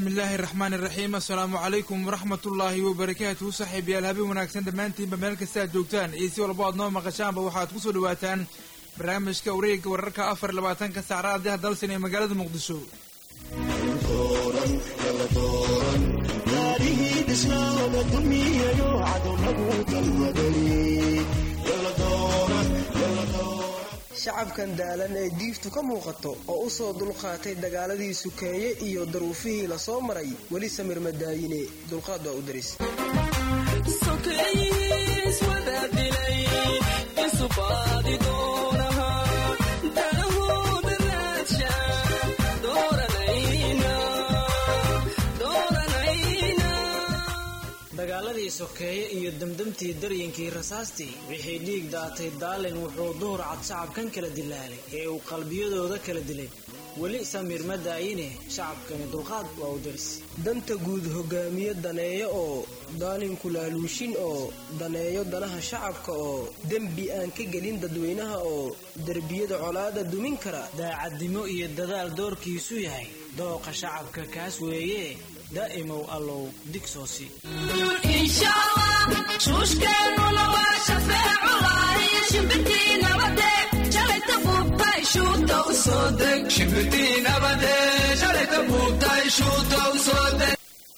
bismillaahi raxmaan iraxiim assalaamu calaykum waraxmatullaahi wabarakaatuhu saaxiibayaal habeen wanaagsan dhammaantiinba meel kasta aad joogtaan iyo si walba aad noo maqashaanba waxaad ku soo dhawaataan barnaamijka wareegga wararka afar labaatanka saacadaha dalsan ee magaalada muqdisho shacabkan daalan ee diiftu ka muuqato oo u soo dulqaatay dagaaladii sukeeye iyo daruufihii la soo maray weli samir madaayine dulqaad waa u daris dagaaladii sokeeye iyo damdamtii daryinkii rasaastii wixii dhiig daatay daalin wuxuu duhur cad shacabkan kala dilaalay ee uu qalbiyadooda kala dilay weli samiir ma daayine shacabkani dulqaad waa u daris danta guud hogaamiye daneeyo oo daalinku laaluushin oo daneeyo danaha shacabka oo dembi aan ka gelin dadweynaha oo derbiyada colaada dumin kara daacadnimo iyo dadaal doorkiisu yahay dooqa shacabka kaas weeye daa'imow allow digsoosi shuushkeennuna waa shafeeculaay shimbirtii nabade shalayta buubtay shuuta u soo deg shimbirtii nabade shalayta buubtay shuuta u soo deg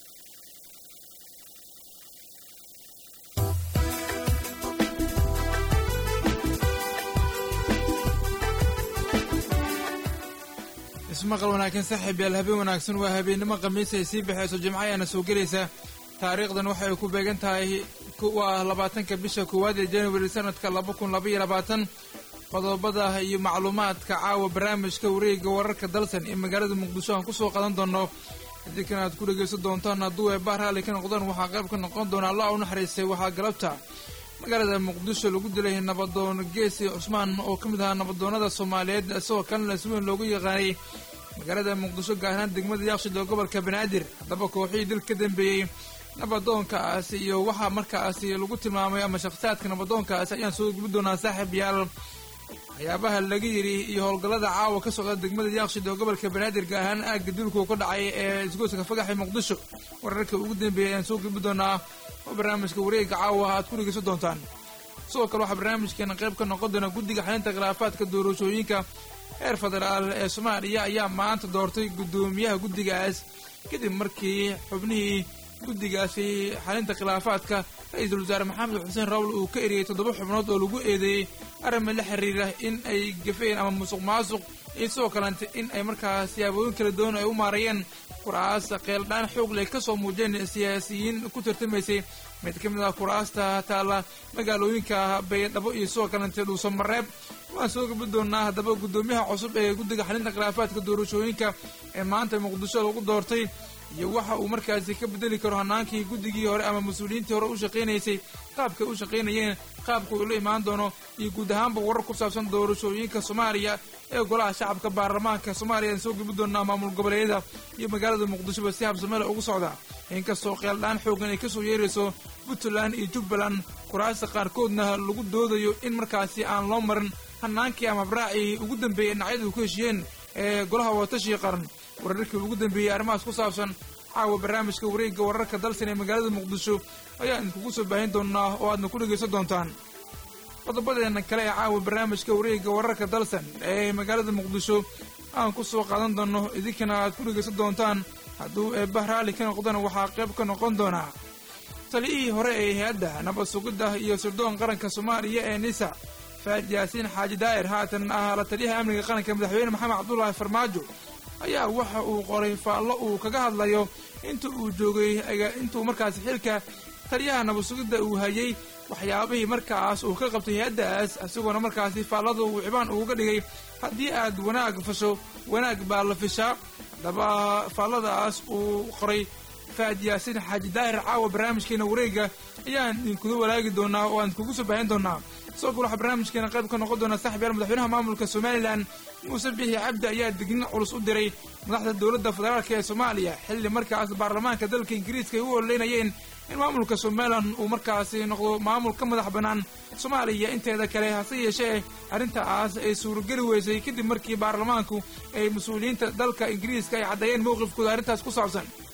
ismaqal wanaagsan saaxiibayaal habeen wanaagsan waa habeennimo khamiis ay sii baxayso jimco ayaana soo gelaysa taariikhdan waxay ku beegan tahay waa labaatanka bisha koowaad ee januari sanadka laba kun labaiyo labaatan qodobada iyo macluumaadka caawa barnaamijka wareegga wararka dalsan ee magaalada muqdisho aan kusoo qadan doono haddii kan aad ku dhegaysan doontaan hadduu eebaa raalli ka noqdaan waxaa qayb ka noqon doona allah u naxariistay waxaa galabta magaalada muqdisho lagu dilay nabadoon geesi cusmaan oo ka mid ahaa nabadoonada soomaaliyeed isagoo kalena si weyn loogu yaqaanay magaalada muqdisho gaar ahaan degmada yaaqshid oo gobolka banaadir haddaba kooxihii dil ka dambeeyey nabadoonkaasi iyo waxaa markaasi lagu tilmaamay ama shakhsiyaadka nabadoonkaasi ayaan soo gubi doonaa saaxiib yaal waxyaabaha laga yidhi iyo howlgallada caawa ka socda degmada yaaqshid oo gobolka banaadir gaar ahaan aagga dilku ka dhacay ee isgoyska fagaxa muqdisho wararka ugu dambeeyay ayaan soo gubi doonaa oo barnaamijka wareegga caawa aad ku dhegeysan doontaan sidoo kale waxaa barnaamijkeena qayb ka noqon doona guddiga xalinta khilaafaadka doorashooyinka heer federaal ee soomaaliya ayaa maanta doortay guddoomiyaha guddigaas kadib markii xubnihii guddigaasi xalinta khilaafaadka ra-iisul wasaare maxamed xuseen rawl uu ka eriyey toddoba xubnood oo lagu eedeeyey arrima la xiriira in ay gafeen ama musuq maasuq iyo sidoo kalente in ay markaa siyaabooyin kala duwan ay u maarayeen kuraasta qeeldhaan xoog leh kasoo muujeen siyaasiyiin ku tartamaysay mid ka mid ah kuraasta taalla magaalooyinka baydhabo iyo sidoo kalente dhuusamareeb waan soo gabi doonaa haddaba guddoomiyaha cusub ee guddiga xalinta khilaafaadka doorashooyinka ee maanta muqdisho lagu doortay iyo waxa uu markaasi ka bedeli karo hanaankii guddigii hore ama mas-uuliyiintii hore u shaqaynaysay qaabkay u shaqaynayeen qaabka uu la imaan doono iyo guud ahaanba warar ku saabsan doorashooyinka soomaaliya ee golaha shacabka baarlamaanka soomaaliya aan soo gebi doonaa maamul goboleedyada iyo magaalada muqdishoba si habsamele ugu socda inkastoo qeeldhaan xoogan ay kasoo yeerayso puntland iyo jubbaland kuraasta qaarkoodna lagu doodayo in markaasi aan loo marin hanaankii ama abraacii ugu dambeeyay dhinacyadu ku heshiyeen ee golaha watashiga qaran wararkii ugu dambeeyey arrimahaas ku saabsan caawa barnaamijka wareegga wararka dalsan ee magaalada muqdisho ayaan idinkugu soo baahin doonaa oo aadna ku dhegaysan doontaan qodobadeena kale ee caawa barnaamijka wareegga wararka dalsan ee magaalada muqdisho aan ku soo qaadan doono idinkana aad ku dhegaysan doontaan hadduu eebba raalli ka noqdana waxaa qayb ka noqon doonaa taliyihii hore ee hay-adda nabad sugidda iyo sirdoon qaranka soomaaliya ee nisa faad yaasiin xaaji daa'ir haatan ah la taliyaha amniga qaranka madaxweyne maxamed cabdulaahi farmaajo ayaa waxa uu qoray faallo uu kaga hadlayo inta uu joogay intuu markaasi xilka taliyaha nabad sugidda uu hayay waxyaabihii markaas uu ka qabtay hay-addaas isagoona markaasi faallada uu cibaan uga dhigay haddii aad wanaag fasho wanaag baa la fishaa haddaba faalladaas uu qoray faad yaasiin xaaji daahir caawa barnaamijkeena wareegga ayaan idinkuga walaagi doonaa oo aan idinkugu soo baahin doonaa sidoo kale waxaa barnaamijkeena qayb ka noqon doona saaxib yaal madaxweynaha maamulka somalilan muuse bixi cabdi ayaa dignin culus u diray madaxda dowladda federaalk ee soomaaliya xilli markaas baarlamaanka dalka ingiriiska ay u ololeynayeen in maamulka somalilan uu markaasi noqdo maamul ka madax bannaan soomaaliya inteeda kale hase yeeshee arrintaas ay suurageli weysay kadib markii baarlamaanku ay mas-uuliyiinta dalka ingiriiska ay caddeeyeen mowqifkooda arrintaas ku saabsan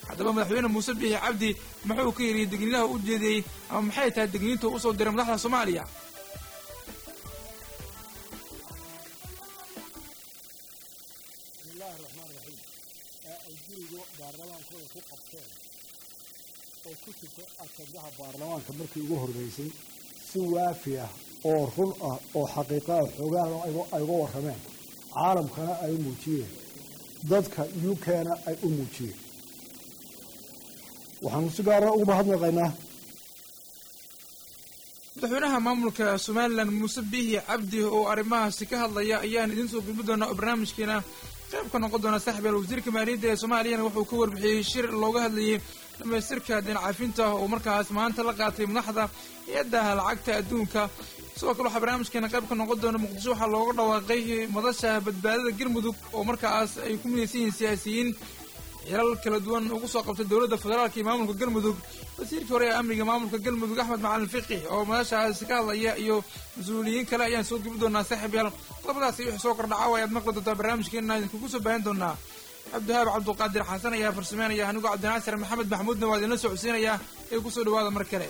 haddaba madaxweyne muuse biixi cabdi muxuu ka yidhi degniinaha u jeediyey ama maxay tahay degniinta usoo diray madaxda soomaaliya bismillahi raxmaan raxiim ee ay guriga baarlamaankooda ku qabteen oo ku jirta ajandaha baarlamaanka markii ugu horreysay si waafi ah oo run ah oo xaqiiqa ah xoogaana ay uga warrameen caalamkana ay u muujiyeen dadka u k-na ay u muujiyeen waxaanu si gaara ugu mahadnaqaynaa madaxweynaha maamulka somalilan muuse biixi cabdi oo arrimahaasi ka hadlaya ayaan idiin soo gudbi doonaa oo barnaamijkeena qayb ka noqon doona saaxiibyaal wasiirka maaliyadda ee soomaaliyana wuxuu ka warbixiyey shir looga hadlayay dhamaystirka dinacafinta oo markaas maanta la qaatay madaxda hay-adda lacagta adduunka sidoo kale waxaa barnaamijkeena qayb ka noqon doona muqdisho waxaa looga dhawaaqay madasha badbaadada galmudug oo markaas ay ku midaysan yihiin siyaasiyiin xilal kala duwan ugu soo qabtay dowladda federaalka iyo maamulka galmudug wasiirkii hore ee amniga maamulka galmudug axmed macalin fiqi oo madashaasi ka hadlaya iyo mas-uuliyiin kale ayaan soo gebi doonaa saaxiibyaal qodobadaasi wixii soo kordhaca ayaad maqli doontaa barnaamijkeena idinkugu soo baahin doonaa cabdiwahaab cabduqaadir xasan ayaa farsameynaya anigoo cabdinaasir maxamed maxmuudna waa idinla socodsiinayaa ee kusoo dhawaada mar kale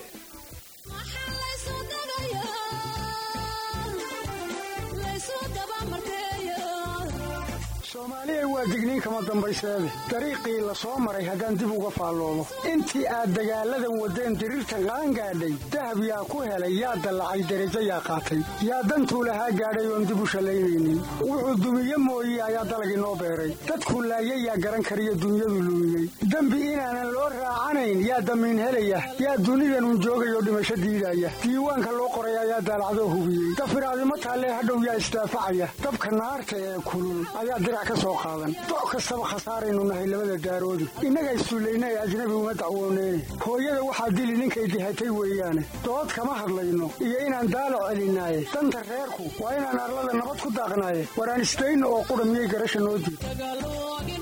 soomaaliya waa digniin kama dambayseede dariiqii la soo maray haddaan dib uga faalloobo intii aad dagaalladan waddeen diriirtan qaan gaadhay dahab yaa ku helay yaa dallacay derajo yaa qaatay yaa dantuu lahaa gaadhay oon dib u shallaynaynin wuxuu dumiye mooye ayaa dalagii noo beeray dadkuu laayay yaa garan kariyo dunyadu luumiyey dembi inaanan loo raacanayn yaa damiin helaya yaa dunidanun joogayoo dhimasho diidaya diiwaanka loo qoray ayaa daalacdoo hubiyey dafiraadimo taallee hadhow yaa isdaafacaya dabka naarta ee kulul ayaa dirac ka soo qaadan doc kastaba khasaaraynu nahay labada daaroodi innaga issullayna ee ajnabi uma dacwooneyne hooyada waxaa dili ninkay dihatay weeyaane dood kama hadlayno iyo inaan daalac celinaaye danta reerku waa inaan arlada nabad ku daaqnaaye waraan isdayno oo qudha miyay garasha noo diid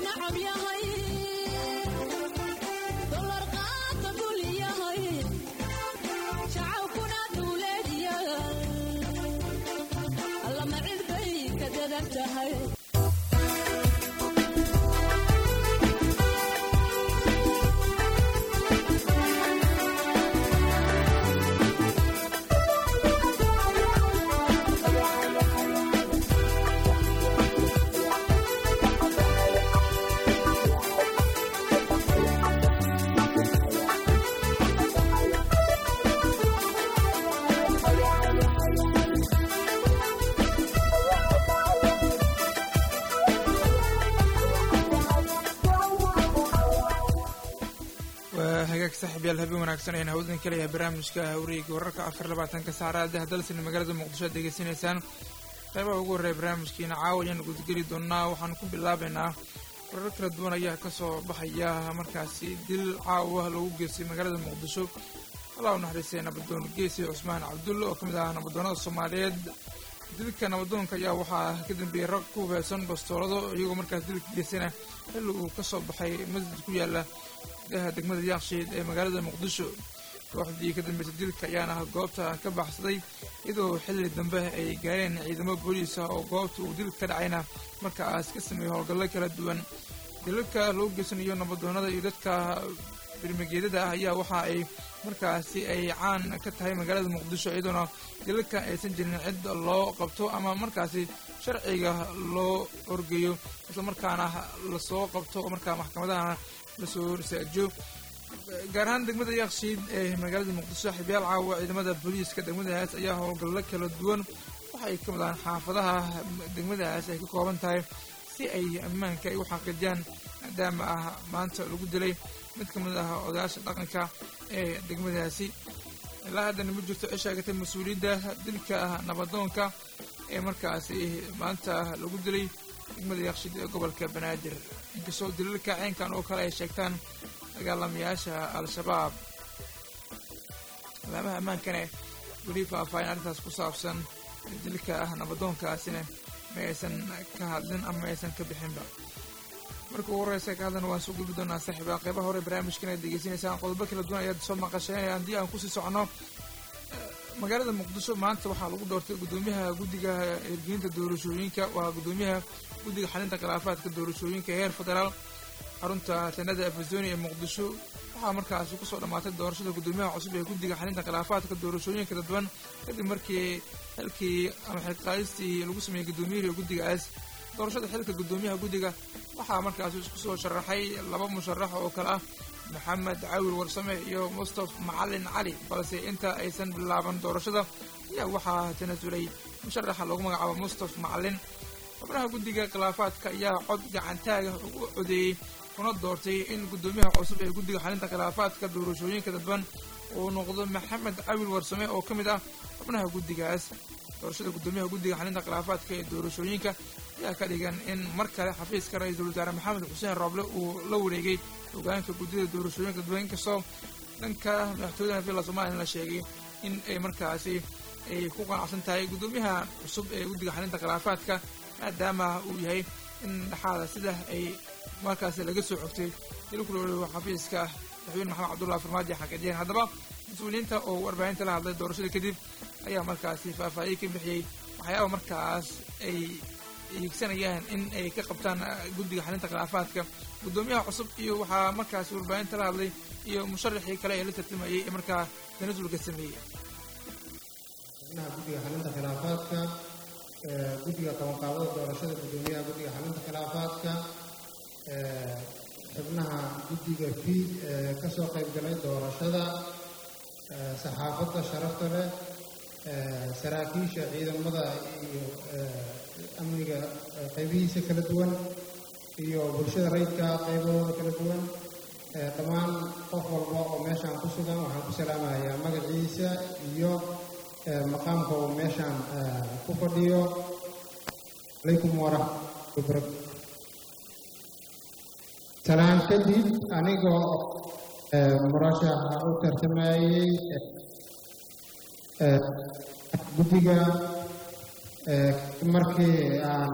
waa hagaag saaxiibyaal habeen wanaagsan ayaan hawdan kaleyahay barnaamijka hawreeyga wararka afar labaatanka saacadaha dalsina magaalada muqdisho aad degeysanaysaan qaybaha ugu horreeya barnaamijkiina caawa ayaan gudgeli doonaa waxaan ku bilaabaynaa warar kala duwan ayaa ka soo baxaya markaasi dil caawa lagu geystay magaalada muqdisho allah u naxariistay nabadoon geesi cusmaan cabdulle oo ka mid ah nabadoonada soomaaliyeed dilka nabadoonka ayaa waxaa ka dambeeyey rag ku hubeysan bastoolado iyagoo markaas dilka geysana xilli uu ka soo baxay masjid ku yaala gudaha degmada yaakshiid ee magaalada muqdisho kooxdii ka dambeysay dilka ayaana goobta ka baxsaday iyadoo xilli dambe ay gaareen ciidamo booliisa oo goobta uu dilka ka dhacayna markaas ka sameeyey howlgallo kala duwan dilalka loo geysanayo nabadoonada iyo dadka birmigeedada ah ayaa waxa ay markaasi ay caan ka tahay magaalada muqdisho iyadoona dilalka aysan jirin cid loo qabto ama markaasi sharciga loo horgeeyo isla markaana lasoo qabto oo markaa maxkamadahana lasoo risaajiyo gaar ahaan degmada yaakshiid ee magaalada muqdisho xibyaal caawa ciidamada booliiska degmadaas ayaa howlgallo kala duwan waxay ka wadaan xaafadaha degmadaas ay ka kooban tahay si ay ammaanka ay u xaqiijiyaan maadaama ah maanta lagu dilay mid ka mid ah odayaasha dhaqanka ee degmadaasi ilaa haddana ma jirto cid sheegatay mas-uuliyadda dilka nabadoonka ee markaasi maanta lagu dilay degmada yaakshiid ee gobolka banaadir inkastoo dilalka ceenkan oo kale ay sheegtaan dagaalamayaasha al-shabaab alaamaha ammaankane weli faahfaahin arrintaas ku saabsan dilka ah nabadoonkaasina ma aysan ka hadlin ama ma aysan ka bixinba marka ugu horeysa ka hadlana waan soo gudbi doonaa saaxiiba qeybaha hore barnaamijkan aad degeysanaysaan qodobo kala duwan ayaad soo maqasheen haddii aan kusii socono magaalada muqdisho maanta waxaa lagu doortay guddoomiyaha guddiga hirgelinta doorashooyinka waa guddoomiyaha guddiga xalinta khilaafaadka doorashooyinka heer federaal xarunta tanada afazoni ee muqdisho waxaa markaasi kusoo dhammaatay doorashada guddoomiyaha cusub ee guddiga xalinta khilaafaadka doorashooyinka dadban kadib markii xilkii ama xilqaadistii lagu sameeyey guddoomiyihii guddigaas doorashada xilka guddoomiyaha guddiga waxaa markaasi isku soo sharaxay laba musharax oo kale ah maxamed caawil warsame iyo mustaf macalin cali balse inta aysan bilaaban doorashada ayaa waxaa tanasulay musharaxa loogu magacaabo mustaf macalin xubnaha guddiga khilaafaadka ayaa cod gacantaaga ugu codeeyey kuna doortay in guddoomiyaha cusub ee guddiga xalinta khilaafaadka doorashooyinka dadban uu noqdo maxamed cawil warsame oo ka mid ah xubnaha guddigaas doorashada guddoomiyaha guddiga xalinta khilaafaadka ee doorashooyinka ayaa ka dhigan in mar kale xafiiska ra-iisul wasaare maxamed xuseen rooble uu la wareegay hogaanka guddida doorashooyinka dadban inkastoo dhanka madaxtooyada villa somalilan la sheegay in ay markaasi ay ku qanacsan tahay guddoomiyaha cusub ee guddiga xalinta khilaafaadka maadaama uu yahay in dhexaada sida ay markaasi laga soo xogtay ilkuloo xafiiska madaxweyne maxamed cabdullahi farmaajo xaqiijiyeen haddaba mas-uuliyiinta oo warbaahinta la hadlay doorashada kadib ayaa markaasi faahfaahiye ka bixiyey waxyaaba markaas ay hiigsanayaan in ay ka qabtaan guddiga xalinta khilaafaadka guddoomiyaha cusub iyo waxaa markaasi warbaahinta la hadlay iyo musharaxii kale ee la tartamayey ee markaa tanasulka sameeyey xubnaha guddiga xalinta khilaafaadka guddiga qabanqaabada doorashada guddoomiyaha guddiga xalinta khilaafaadka xubnaha guddiga fiid ee ka soo qayb galay doorashada saxaafadda sharafta leh saraakiisha ciidamada iyo amniga qaybihiisa kala duwan iyo bulshada rayidka qaybahooda kala duwan dhammaan qof walba oo meeshaan ku sugan waxaan ku salaamayaa magaciisa iyo maqaamka uu meeshaan ku fadhiyo calaykum waraxmatullahi wabarakatu salaan kadib anigoo murashaxa u tartamayey guddiga markii aan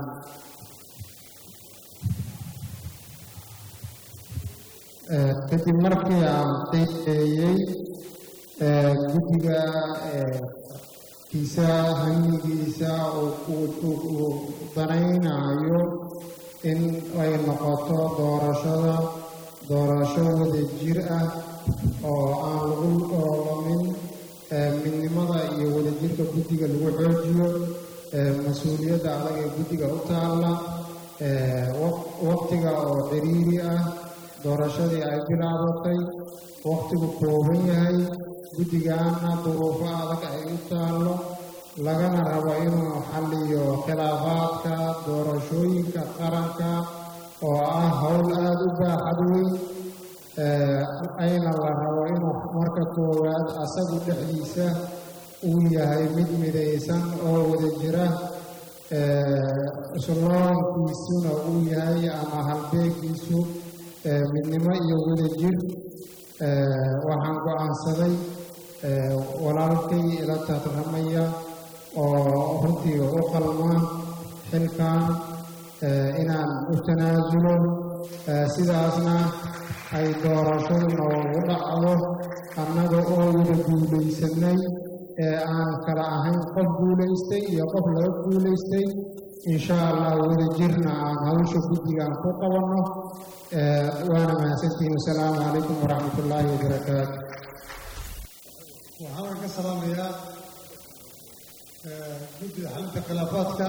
kadib markii aan qiimeeyey guddiga kiisa hamigiisa uu danaynayo in ay noqoto doorashada doorasho wada jir ah oo aan lagu oolamin midnimada iyo wadajirka guddiga lagu xoojiyo mas-uuliyadda adag ee guddiga u taalla waqtiga oo ciriiri ah doorashadii ay bilaabatay waqtigu kooban yahay guddigaana duruufo adag ay u taallo lagana rabo inuu xalliyo khilaafaadka doorashooyinka qaranka oo ah howl aada u baaxad weyn ayna la rabo inuu marka koowaad asagu dhexdiisa uu yahay mid midaysan oo wada jira sloonkiisuna uu yahay ama halbeegiisu midnimo iyo wadajir waxaan go-aansaday walaalkay ila tartamaya oo runtii u qalma xilkan inaan u tanaasulo sidaasna ay doorashadu noogu dhacdo annaga oo wada guulaysanay ee aan kala ahayn qof guulaystay iyo qof laga guulaystay insha allah wada jirna aan hawsha guddigaan ku qabanno waana mahadsantihiin wasalaamu calaykum waraxmat ullaahi wabarakaatu waxaan ka salaamayaa guddida xalinta khilaafaadka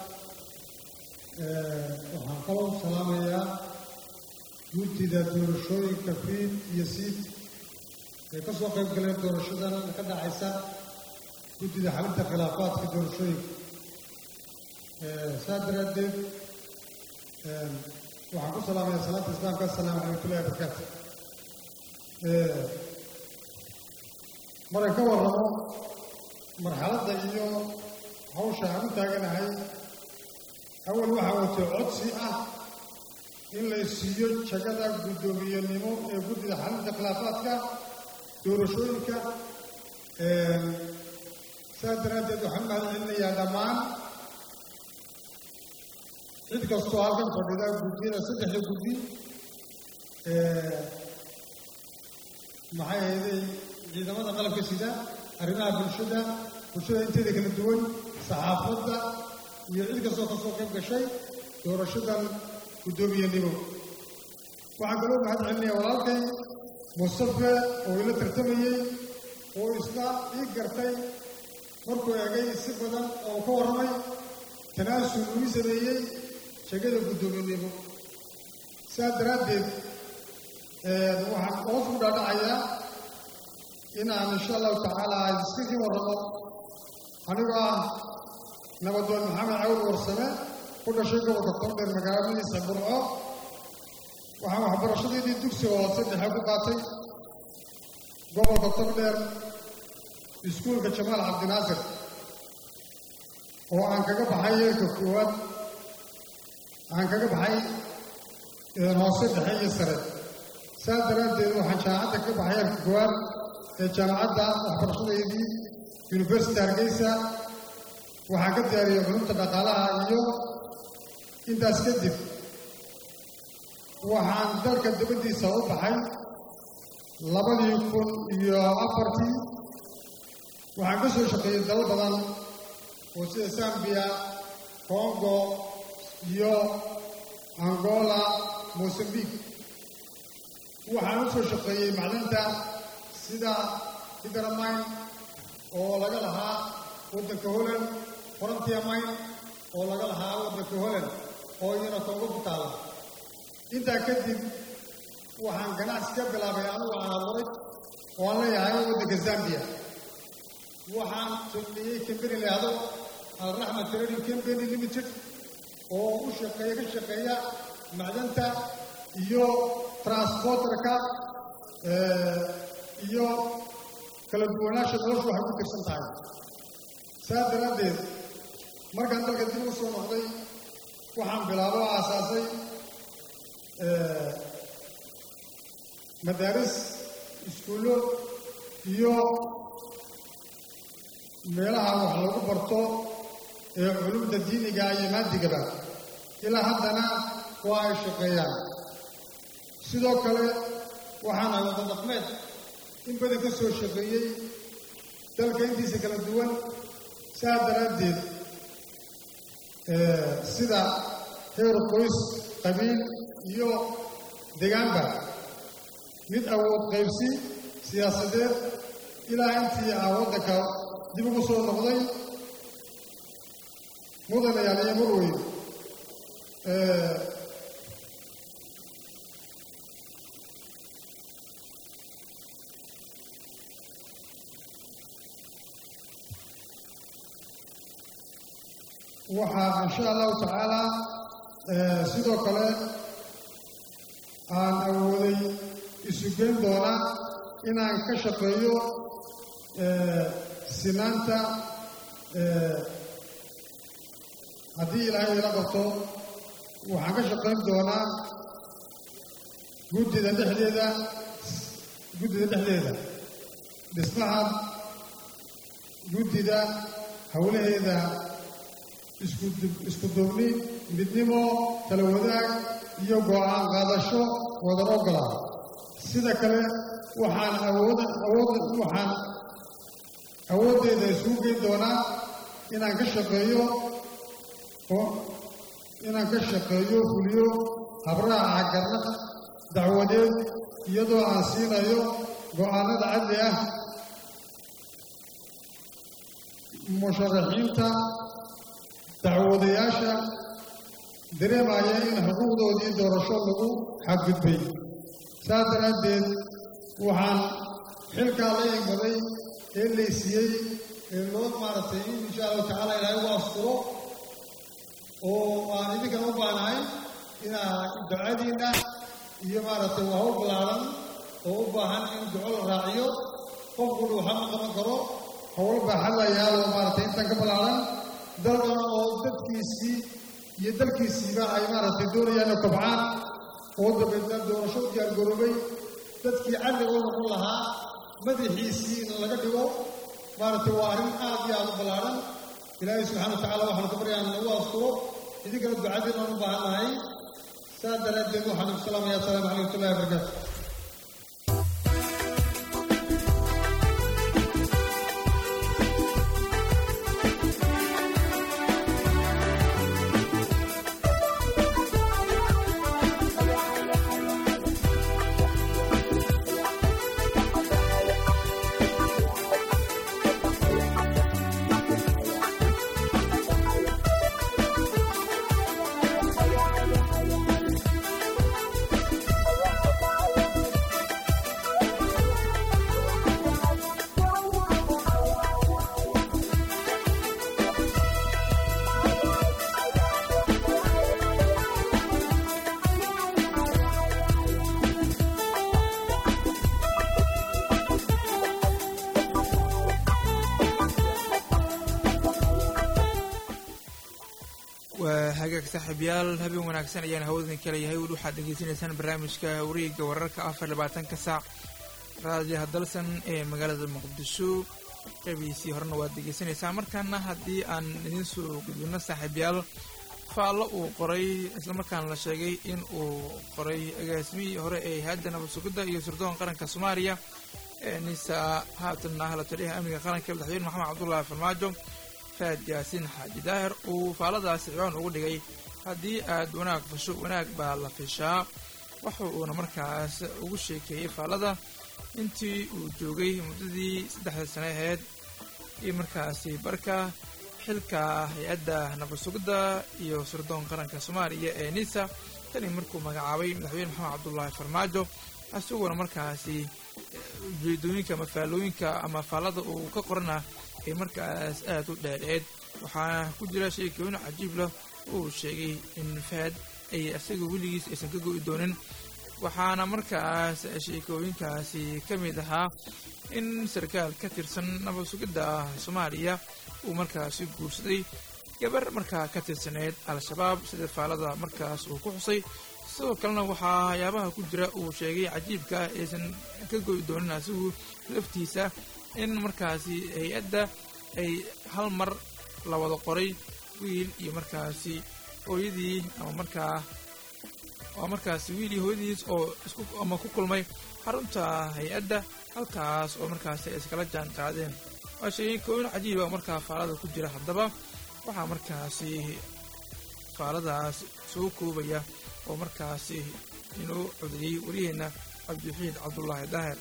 waxaan kaloo salaamayaa guddida doorashooyinka fiid iyo siid ee ka soo qayb galeen doorashadan ka dhacaysa guddida xalinta khilaafaadka doorashooyinka saa daraaddeed waxaan ku salaamayaa salaanta islaamka assalaamu calaykullahi wabarakaatu markan ka warramo marxaladda iyo hawsha aan u taaganahay awal waxaa watay codsi ah in la siiyo jagada guddoomiyenimo ee guddida xalinta khilaafaadka doorashooyinka saas daraaddeed waxaan mahad celinayaa dhammaan cid kastoo halkan fadhida guddiyada saddexda guddi maxay ahayday ciidamada qalabka sida arrimaha bulshada bulshada inteeda kala duwan saxaafadda iyo cid kastoo ka soo qayb gashay doorashadan guddoomiyenimo waxaan kaloo mahad celinayaa walaalkay mustafe oo ila tartamayey oo isna ii gartay markuu egay si badan oo ka warramay tanaasul uu ii sameeyey shegada guddoominimo sidaas daraaddeed waxaan hoos ku dhaadhacayaa inaan insha allahu tacaala iska kii warramo anigoo ah nabadoon maxamed cawd warsame ku dhashay gobolka tondheer magaaladiisa burco waxaan waxbarashadeedii dugsiga hoose dhexe ku qaatay gobolka tondheer iskuulka jamaal cabdinaasir oo aan kaga baxay yeelka koowaad aan kaga baxay hoose dhexe iyo sare saas daraaddeed waxaan jaamacadda ka baxay yeelka koowaad ee jaamacadda waxbarashadeedii university hargeysa waxaan ka diyaariyey culumta dhaqaalaha iyo intaas kadib waxaan dalka dibaddiisa u baxay labadii kun iyo afartii waxaan ka soo shaqeeyey dalo badan oo sida zambiya congo iyo angola mosambique waxaan u soo shaqeeyey macdinta sida hidramayn oo laga lahaa waddanka holland frontier mine oo laga lahaa waddanka holland oo iyana toogo ku taala intaa kadib waxaan ganacsi ka bilaabay anugu aan abuuray oo aan leeyahay waddanka zambiya waxaan sameeyey kambeni laahdo alraxma trading company limited oo u shaqeeya ka shaqeeya macdanta iyo transporterka iyo kala duwanaansha noloshu waxay ku tirsan tahay saas daraaddeed markaan dalka dib u soo noqday waxaan bilaabo oo aasaasay madaaris iskuullo iyo meelaha wax lagu barto ee culumta diiniga iyo maadigaba ilaa haddana waa ay shaqeeyaan sidoo kale waxaan ahay wada dhaqmeed in badan ka soo shaqeeyey dalka intiisa kala duwan saa daraaddeed sida heer qoys qabiil iyo degaanba mid awood qaybsi siyaasadeed ilaa intii ah waddanka dib ugu soo noqday mudanayaal iyo marweyn waxaa insha allahu tacaalaa sidoo kale aan awooday isugeyn doona inaan ka shaqeeyo sinaanta haddii ilaahay ila qabto waxaan ka shaqayn doonaa guddida dhexdeeda guddida dhexdeeda dhismaha guddida howlaheeda isku duubni midnimo kala wadaag iyo go'aan qaadasho wadan ogola sida kale waxaan awood awood waxaan awooddeeda isugu geyn doonaa inaan ka shaqeeyo oo inaan ka shaqeeyo fuliyo habraaca garnaqa dacwadeed iyadoo aan siinayo go'aanada cadli ah musharaxiinta dacwadayaasha dareemaya in xuquuqdoodii doorasho lagu xadgudbay saas daraaddeed waxaan xilkaa la egmaday ee laysiiyey ee loo maaragtay in insha allahu tacaala ilaahay u asturo oo aan idinkan u baanahay inaa ducadiinna iyo maaragtay waa hawl ballaaran oo u baahan in duco la raaciyo qofkuna waxa ma qaban karo hawl baaxad la yaalo maaragtay intan ka ballaaran dalkan oo dadkiisii iyo dalkiisiiba ay maaragtay doonayaan inay kobcaan oo dabeedna doorasho u diyaargaroobay dadkii cadliga u noqon lahaa madaxiisii in laga dhigo maaragtay waa arrin aad iyo aad u ballaaran ilaahay subxana wa tacala waxaanu ka baryaa nagu asturo idinkana ducadiin aan u baahan nahay saa daraaddeed waxaan igu salaamaya asalaamu calaykum watullahi wabarakaatu waa hagaag saaxiibyaal habeen wanaagsan ayaan hawadin kala yahay weli waxaad dhegeysanaysaan barnaamijka wareega wararka afar labaatanka saac raadiyaha dalsan ee magaalada muqdisho qeybihiisii horena waad degeysanaysaan markaana haddii aan idiin soo gudbino saaxiibyaal faallo uu qoray islamarkaana la sheegay in uu qoray agaasimihii hore ee hay-adda nabad sugidda iyo sirdoon qaranka soomaaliya ee nisa haatan ah la taliyaha amniga qaranka madaxweyne maxamed cabdullaahi farmaajo faad yaasiin xaaji daahir uu faalladaasi ciwaan ugu dhigay haddii aad wanaag fasho wanaag baa la fishaa waxa uuna markaas ugu sheekeeyey faallada intii uu joogay muddadii saddexda sane aheyd iyo markaasi barka xilka hay-adda nabad sugidda iyo sirdoon qaranka soomaaliya ee nisa tani markuu magacaabay madaxweyne maxamed cabdullaahi farmaajo isagoona markaasi ujeedooyinka ama faallooyinka ama faallada uu ka qorana ay markaas aada u dheedheed waxaana ku jira sheekooyin cajiib leh uu sheegay in faad ay isaga weligiis aysan ka go'i doonin waxaana markaas sheekooyinkaasi ka mid ahaa in sarkaal ka tirsan nabad sugidda soomaaliya uu markaasi guursaday gabar markaa ka tirsaneyd al-shabaab sida faallada markaas uu ku xusay sidoo kalena waxaa waxyaabaha ku jira uu sheegay cajiibka aysan ka go'i doonin asigu laftiisa in markaasi hay-adda ay hal mar la wada qoray wiil iyo markaasi hooyadii ama markaa waa markaasi wiil iyo hooyadiis oo isku ama ku kulmay xarunta hay-adda halkaas oo markaasi ay iskala jaan qaadeen waa sheekooyin cajiiba oo markaa faalada ku jira haddaba waxaa markaasi faaladaas soo koobaya oo markaasi inoo codeyey wariyaheenna cabdiwaxiid cabdulaahi daahir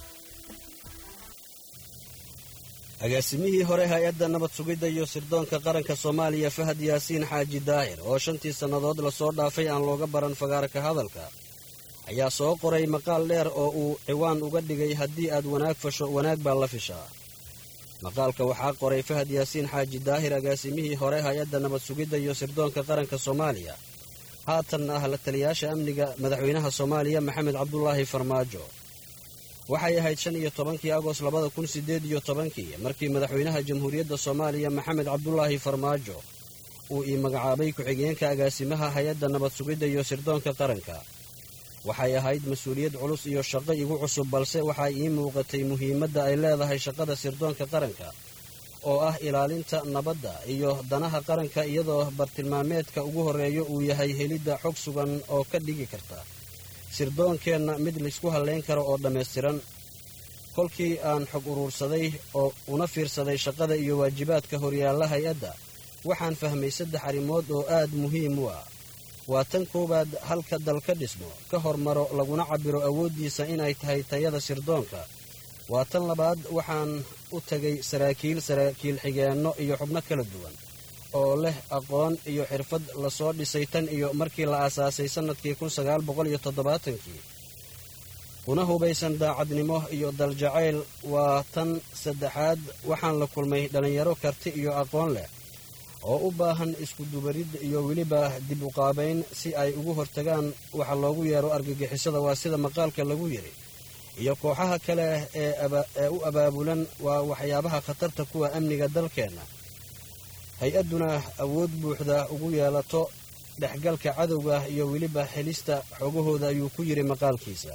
agaasimihii hore hay-adda nabad sugidda iyo sirdoonka qaranka soomaaliya fahad yaasiin xaaji daahir oo shantii sannadood lasoo dhaafay aan looga baran fagaarka hadalka ayaa soo qoray maqaal dheer oo uu ciwaan uga dhigay haddii aad wanaag fasho wanaag baa la fishaa maqaalka waxaa qoray fahad yaasiin xaaji daahir agaasimihii hore hay-adda nabad sugidda iyo sirdoonka qaranka soomaaliya haatan ah la taliyaasha amniga madaxweynaha soomaaliya maxamed cabdulaahi farmaajo waxay ahayd shan iyo tobankii agost labada kun siddeed iyo tobankii markii madaxweynaha jamhuuriyadda soomaaliya maxamed cabdulaahi farmaajo uu ii magacaabay ku-xigeenka agaasimaha hay-adda nabad sugidda iyo sirdoonka qaranka waxay ahayd mas-uuliyad culus iyo shaqo igu cusub balse waxaa ii muuqatay muhiimadda ay leedahay shaqada sirdoonka qaranka oo ah ilaalinta nabadda iyo danaha qaranka iyadoo bartilmaameedka ugu horreeya uu yahay helidda xog sugan oo ka dhigi karta sirdoonkeenna mid laysku hallayn karo oo dhammaystiran kolkii aan xog uruursaday oo una fiirsaday shaqada iyo waajibaadka horyaalla hay-adda waxaan fahmay saddex arrimood oo aad muhiim u ah waa tan koowaad halka dal ka dhismo ka hormaro laguna cabbiro awooddiisa inay tahay tayada sirdoonka waa tan labaad waxaan u tegay saraakiil saraakiil xigeenno iyo xubno kala duwan oo leh aqoon iyo xirfad lasoo dhisay tan iyo markii la aasaasay sannadkii kun sagaal boqol iyo toddobaatankii kuna hubaysan daacadnimo iyo daljacayl waa tan saddexaad waxaan la kulmay dhallinyaro karti iyo aqoon leh oo u baahan iskudubarid iyo weliba dib u qaabayn si ay ugu hortagaan waxa loogu yeero argagixisada waa sida maqaalka lagu yidhi iyo kooxaha kale ee u abaabulan waa waxyaabaha khatarta kuwa amniga dalkeenna hay-adduna awood buuxda ugu yeelato dhexgalka cadowga iyo weliba helista xogahooda ayuu ku yidhi maqaalkiisa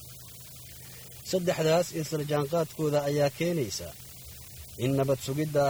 saddexdaas isla jaanqaadkooda ayaa keenaysa in nabad sugidda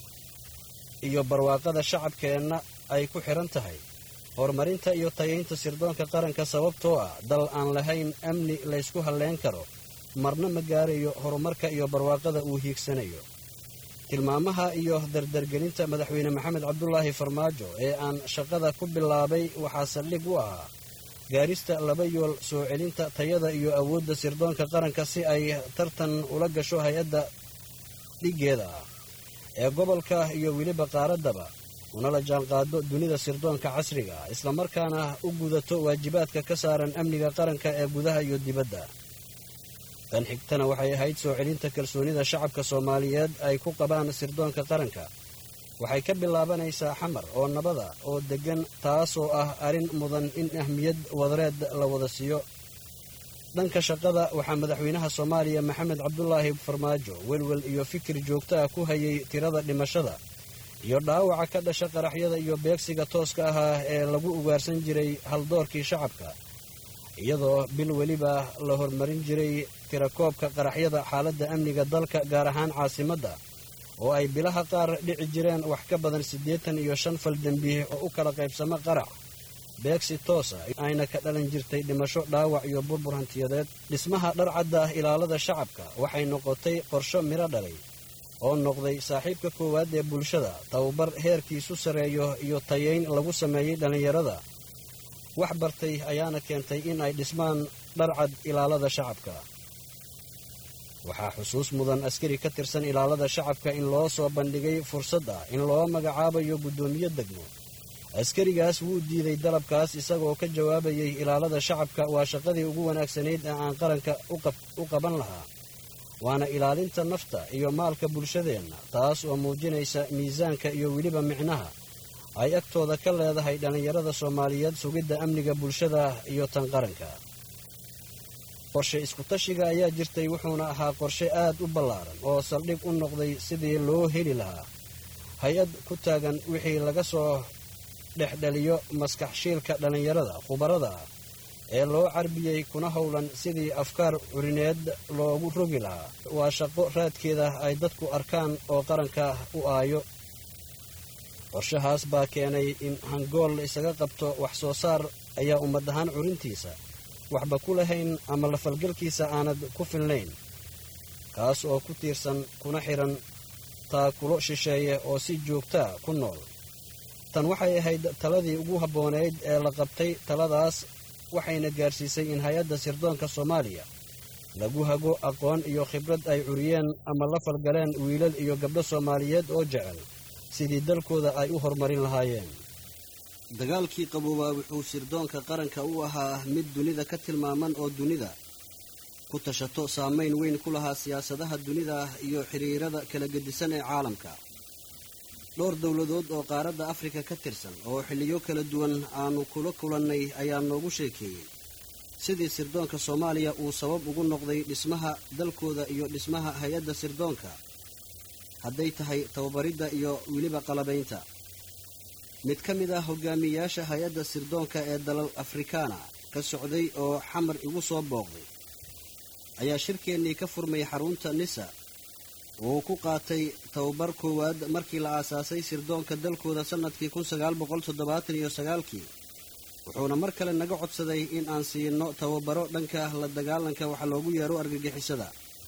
iyo barwaaqada shacabkeenna ay ku xidhan tahay horumarinta iyo tayaynta sirdoonka qaranka sababtoo ah dal aan lahayn amni laysku halleyn karo marna ma gaarayo horumarka iyo barwaaqada uu hiigsanayo tilmaamaha iyo dardargelinta madaxweyne maxamed cabdulaahi farmaajo ee aan shaqada ku bilaabay waxaa saldhig u ahaa gaarista laba yool soo celinta tayada iyo awoodda sirdoonka qaranka si ay tartan ula gasho hay-adda dhiggeeda ah ee gobolka iyo weliba qaaraddaba unala jaanqaado dunida sirdoonka casriga ah islamarkaana u gudato waajibaadka ka saaran amniga qaranka ee gudaha iyo dibadda tan xigtana waxay ahayd soo celinta kalsoonida shacabka soomaaliyeed ay ku qabaan sirdoonka qaranka waxay ka bilaabanaysaa xamar oo nabada oo deggan taasoo ah arrin mudan in ahmiyad wadareed la wada siiyo dhanka shaqada waxaa madaxweynaha soomaaliya maxamed cabdulaahi farmaajo welwel iyo fikir joogto ah ku hayay tirada dhimashada iyo dhaawaca ka dhasha qaraxyada iyo beegsiga tooska ahaa ee lagu ugaarsan jiray haldoorkii shacabka iyadoo bil weliba la hormarin jiray tirakoobka qaraxyada xaaladda amniga dalka gaar ahaan caasimadda oo ay bilaha qaar dhici jireen wax ka badan siddeetan iyo shan fal dembi oo u kala qaybsamo qarax beegsi toosa ayna ka dhalan jirtay dhimasho dhaawac iyo burbur hantiyadeed dhismaha dharcadda ilaalada shacabka waxay noqotay qorsho midho dhalay oo noqday saaxiibka koowaad ee bulshada tababar heerkiisu sarreeyo iyo tayayn lagu sameeyey dhallinyarada wax bartay ayaana keentay in ay dhismaan dharcad ilaalada shacabka waxaa xusuus mudan askari ka tirsan ilaalada shacabka in loo soo bandhigay fursad ah in loo magacaabayo guddoomiye degmo askarigaas wuu diiday dalabkaas isagoo ka jawaabayay ilaalada shacabka waa shaqadii ugu wanaagsanayd ee aan qaranka u qaban lahaa waana ilaalinta nafta iyo maalka bulshadeenna taas oo muujinaysa miisaanka iyo weliba micnaha ay agtooda ka leedahay dhallinyarada soomaaliyeed sugidda amniga bulshada iyo tan qaranka qorshe iskutashiga ayaa jirtay wuxuuna ahaa qorshe aad u ballaaran oo saldhig u noqday sidii loo heli lahaa hay-ad ku taagan wixii laga soo dhexdhaliyo maskax shiilka dhallinyarada khubarada ah ee loo carbiyey kuna howlan sidii afkaar curineed loogu rogi lahaa waa shaqo raadkeeda ay dadku arkaan oo qaranka u aayo qorshahaas baa keenay in hangool la isaga qabto wax soo saar ayaa ummad ahaan curintiisa waxba ku lahayn ama lafalgalkiisa aanad ku filnayn kaas oo ku tiirsan kuna xidhan taakulo shisheeye oo si joogtaa ku nool tan waxay ahayd taladii ugu habboonayd ee la qabtay taladaas waxayna gaarsiisay in hay-adda sirdoonka soomaaliya lagu hago aqoon iyo khibrad ay curiyeen ama la falgaleen wiilal iyo gabdho soomaaliyeed oo jecel sidii dalkooda ay u horumarin lahaayeen dagaalkii qaboobaa wuxuu sirdoonka qaranka u ahaa mid dunida ka tilmaaman oo dunida ku tashato saamayn weyn ku lahaa siyaasadaha dunida iyo xiriirada kala gedisan ee caalamka dhowr dowladood oo qaaradda afrika ka tirsan oo xilliyo kala duwan aanu kula kulannay ayaa noogu sheekeeyey sidii sirdoonka soomaaliya uu sabab ugu noqday dhismaha dalkooda iyo dhismaha hay-adda sirdoonka hadday tahay tababaridda iyo weliba qalabaynta mid ka mid ah hogaamiyayaasha hay-adda sirdoonka ee dalal afrikaana ka socday oo xamar igu soo booqday ayaa shirkeennii ka furmay xarunta nisa uu ku qaatay tababar koowaad markii la aasaasay sirdoonka dalkooda sannadkii kun sagaal boqol toddobaatan iyo sagaalkii wuxuuna mar kale naga codsaday in aan siino tababaro dhanka la dagaalanka waxa loogu yeero argagixisada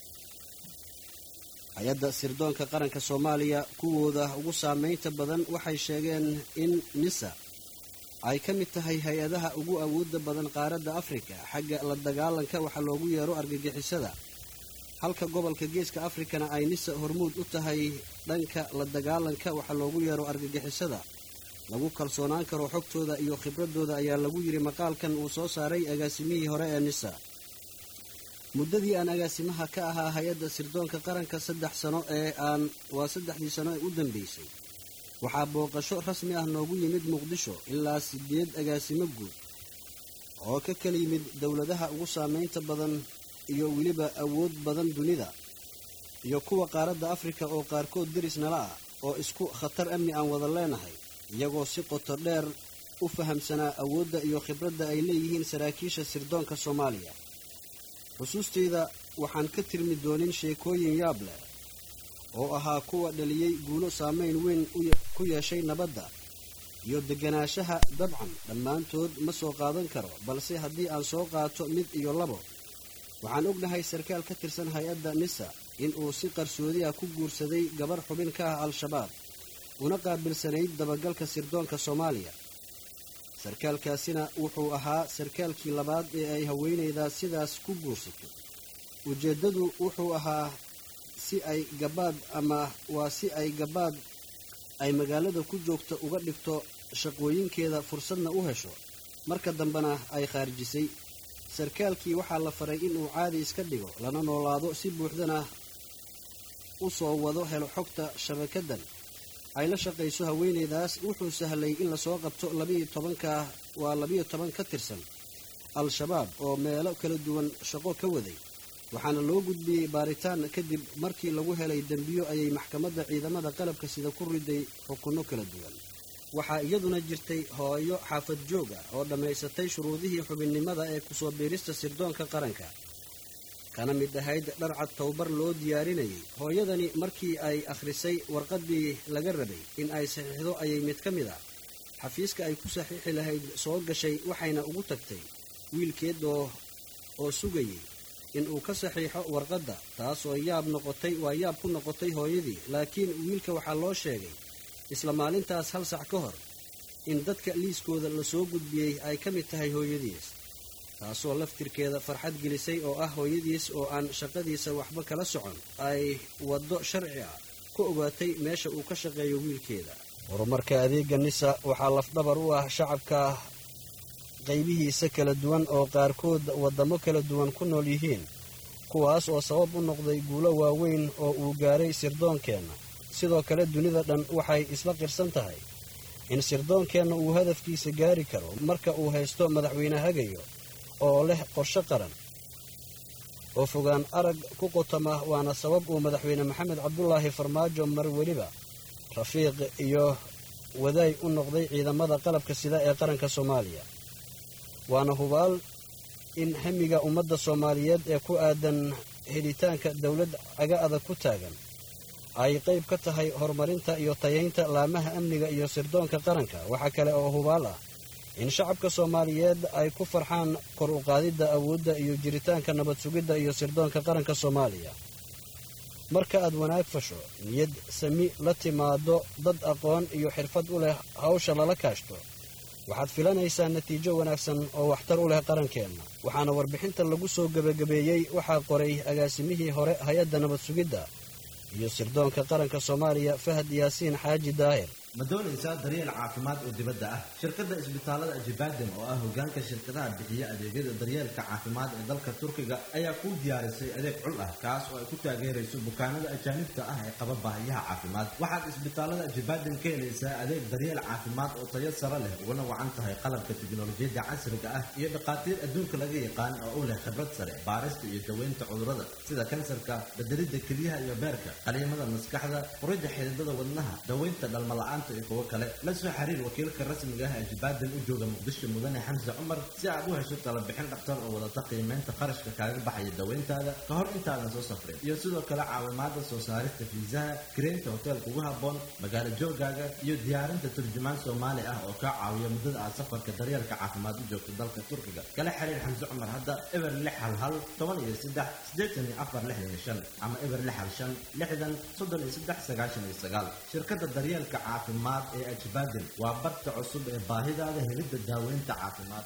hay-adda sirdoonka qaranka soomaaliya kuwooda ugu saamaynta badan waxay sheegeen in nisa ay ka mid tahay hay-adaha ugu awoodda badan qaaradda afrika xagga la dagaalanka waxa loogu yeero argagixisada halka gobolka geeska afrikana ay nisa hormuud u tahay dhanka la dagaalanka waxa loogu yeero argagixisada lagu kalsoonaan karo xogtooda iyo khibradooda ayaa lagu yidhi maqaalkan uu soo saaray agaasimihii hore ee nisa muddadii aan agaasimaha ka ahaa hay-adda sirdoonka qaranka saddex sano ee aan waa saddexdii sano ee u dambeysay waxaa booqasho rasmi ah noogu yimid muqdisho ilaa sideed agaasimo guud oo ka kala yimid dowladaha ugu saamaynta badan iyo weliba awood badan dunida iyo kuwa qaaradda afrika oo qaarkood deris nala ah oo isku khatar amni aan wada leenahay iyagoo si qoto dheer u fahamsanaa awoodda iyo khibradda ay leeyihiin saraakiisha sirdoonka soomaaliya xusuustayda waxaan ka tirmi doonin sheekooyin yaab leh oo ahaa kuwa dhaliyey guulo saamayn weyn ku yeeshay nabadda iyo deganaanshaha dabcan dhammaantood ma soo qaadan karo balse haddii aan soo qaato mid iyo labo waxaan ognahay sarkaal ka tirsan hay-adda nisa in uu si qarsoodi ah ku guursaday gabar xubin ka ah al-shabaab una qaabilsanayd dabagalka sirdoonka soomaaliya sarkaalkaasina wuxuu ahaa sarkaalkii labaad ee ay haweenaydaa sidaas ku guursato ujeeddadu wuxuu ahaa si ay gabaad ama waa si ay gabaad ay magaalada ku joogto uga dhigto shaqooyinkeeda fursadna u hesho marka dambena ay khaarijisay sarkaalkii waxaa la faray inuu caadi iska dhigo lana noolaado si buuxdana u soo wado helo xogta shabakadan ay la shaqayso haweenaydaas wuxuu sahlay in lasoo qabto labiiyo tobanka waa labiiyo toban ka tirsan al-shabaab oo meelo kala duwan shaqo ka waday waxaana loo gudbiyey baaritaan kadib markii lagu helay dembiyo ayay maxkamadda ciidamada qalabka sida ku riday xukunno kala duwan waxaa iyaduna jirtay hooyo xaafad joog ah oo dhammaysatay shuruudihii xubinnimada ee kusoo biirista sirdoonka qaranka kana mid ahayd dharcad towbar loo diyaarinayay hooyadani markii ay akhrisay warqaddii laga rabay in ay saxiixdo ayay mid ka mid ah xafiiska ay ku saxiixi lahayd soo gashay waxayna ugu tagtay wiilkeed oo oo sugayay in uu ka saxiixo warqadda taasoo yaab noqotay waa yaab ku noqotay hooyadii laakiin wiilka waxaa loo sheegay isla maalintaas hal sac ka hor in dadka liiskooda lasoo gudbiyey ay ka mid tahay hooyadiis taasoo laftirkeeda farxad gelisay oo ah hooyadiis oo aan shaqadiisa waxba kala socon ay waddo sharci ah ku ogaatay meesha uu ka shaqeeyo wiilkeeda horumarka adeega nisa waxaa lafdhabar u ah shacabka qaybihiisa kala duwan oo qaarkood waddamo kala duwan ku nool yihiin kuwaas oo sabab u noqday guulo waaweyn oo uu gaaray sirdoonkeenna sidoo kale dunida dhan waxay isla qirsan tahay in sirdoonkeenna uu hadafkiisa gaari karo marka uu haysto madaxweyne hagayo oo leh qorshe qaran oo fogaan arag ku qotama waana sabab uu madaxweyne maxamed cabdulaahi farmaajo mar weliba rafiiq iyo wadaay u noqday ciidamada qalabka sida ee qaranka soomaaliya waana hubaal in hamiga ummadda soomaaliyeed ee ku aadan helitaanka dowlad caga adag ku taagan ay qayb ka tahay horumarinta iyo tayaynta laamaha amniga iyo sirdoonka qaranka waxaa kale oo hubaal ah in shacabka soomaaliyeed ay ku farxaan kor u qaadidda awoodda iyo jiritaanka nabad sugidda iyo sirdoonka qaranka soomaaliya marka aad wanaag fasho niyad sami la timaado dad aqoon iyo xirfad u leh hawsha lala kaashto waxaad filanaysaa natiijo wanaagsan oo waxtar u leh qarankeenna waxaana warbixinta lagu soo gebagabeeyey waxaa qoray agaasimihii hore hay-adda nabad sugidda iyo sirdoonka qaranka soomaaliya fahad yaasiin xaaji daahir ma doonaysaa daryeel caafimaad oo dibadda ah shirkadda isbitaalada ajibaadem oo ah hogaanka shirkadaha bixiya adeegyada daryeelka caafimaad ee dalka turkiga ayaa kuu diyaarisay adeeg cul ah kaas oo ay ku taageerayso bukaanada ajaanibta ah ee qaba baahiyaha caafimaad waxaad isbitaalada ajibaadem ka helaysaa adeeg daryeel caafimaad oo tayo sare leh uguna wacan tahay qalabka tiknolojiyadda casriga ah iyo dhakhaatiir adduunka laga yaqaan oo u leh khibrad sare baarista iyo daweynta cudurrada sida kansarka bedelidda kelyaha iyo beerka qaliimada maskaxda furidda xididada wadnaha daweynta dhalmala'aan iyo kuwo kale la soo xiriir wakiilka rasmiga ah ee jibaadan u jooga muqdisho mudane xamse cumar si aad u hesho talabixin dhaktar oo wadata qiimeynta qarashka kaaga baxaya daweyntaada ka hor intaadan soo safrin iyo sidoo kale caawimaada soo saarista fiisaha kireynta hoteelka ugu habboon magaalo joogaaga iyo diyaarinta turjumaan soomaali ah oo kaa caawiya muddada aad safarka daryeelka caafimaad u joogto dalka turkiga kala xiriir xamse cumar hadda eber lix hal hal toban iyo saddex siddeetan iyo afar lixdan iyo shan ama eber lix hal shan lixdan soddon iyo saddex sagaashan iyo sagaal shirkadda daryeelka caafimaad ee ajbaaden waa barta cusub ee baahidaada helidda daaweynta caafimaad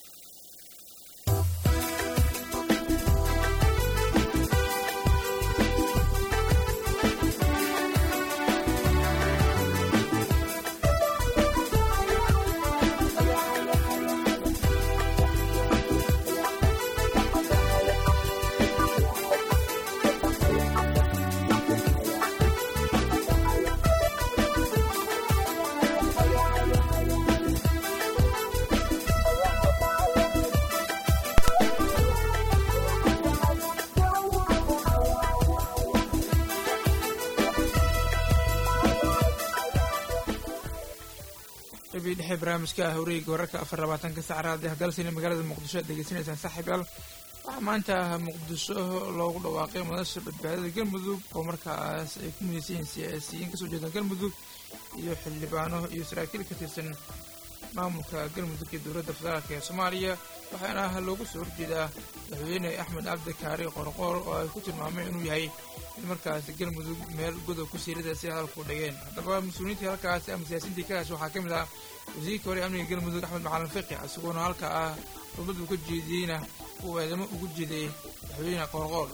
qabii dhexe barnaamijka ah wareega wararka afar labaatanka sac raadi hadalsina magaalada muqdisho aad degeysanaysaan saaxiibayaal waxaa maanta muqdisho loogu dhawaaqay madasha badbaadada galmudug oo markaas ay ku midaysan yihiin siyaasiyiin kasoo jeeda galmudug iyo xildhibaano iyo saraakiil ka tirsan maamulka galmudug iyo dowladda federaalk ee soomaaliya waxaana loogu soo horjeedaa madaxweyne axmed cabdi kaari qorqoor oo ay ku tilmaameen inuu yahay in markaas galmudug meel godob ku siirada si hadalku dhigeen haddaba mas-uuliyiintii halkaasi ama siyaasiintii ka hesha waxaa ka mid ah wasiirkii hore amniga galmudug axmed macalin fiqi isagoona halka ah dowladdu ka jeediyeyna uu eedamo ugu jeeday madaxweyne qorqoor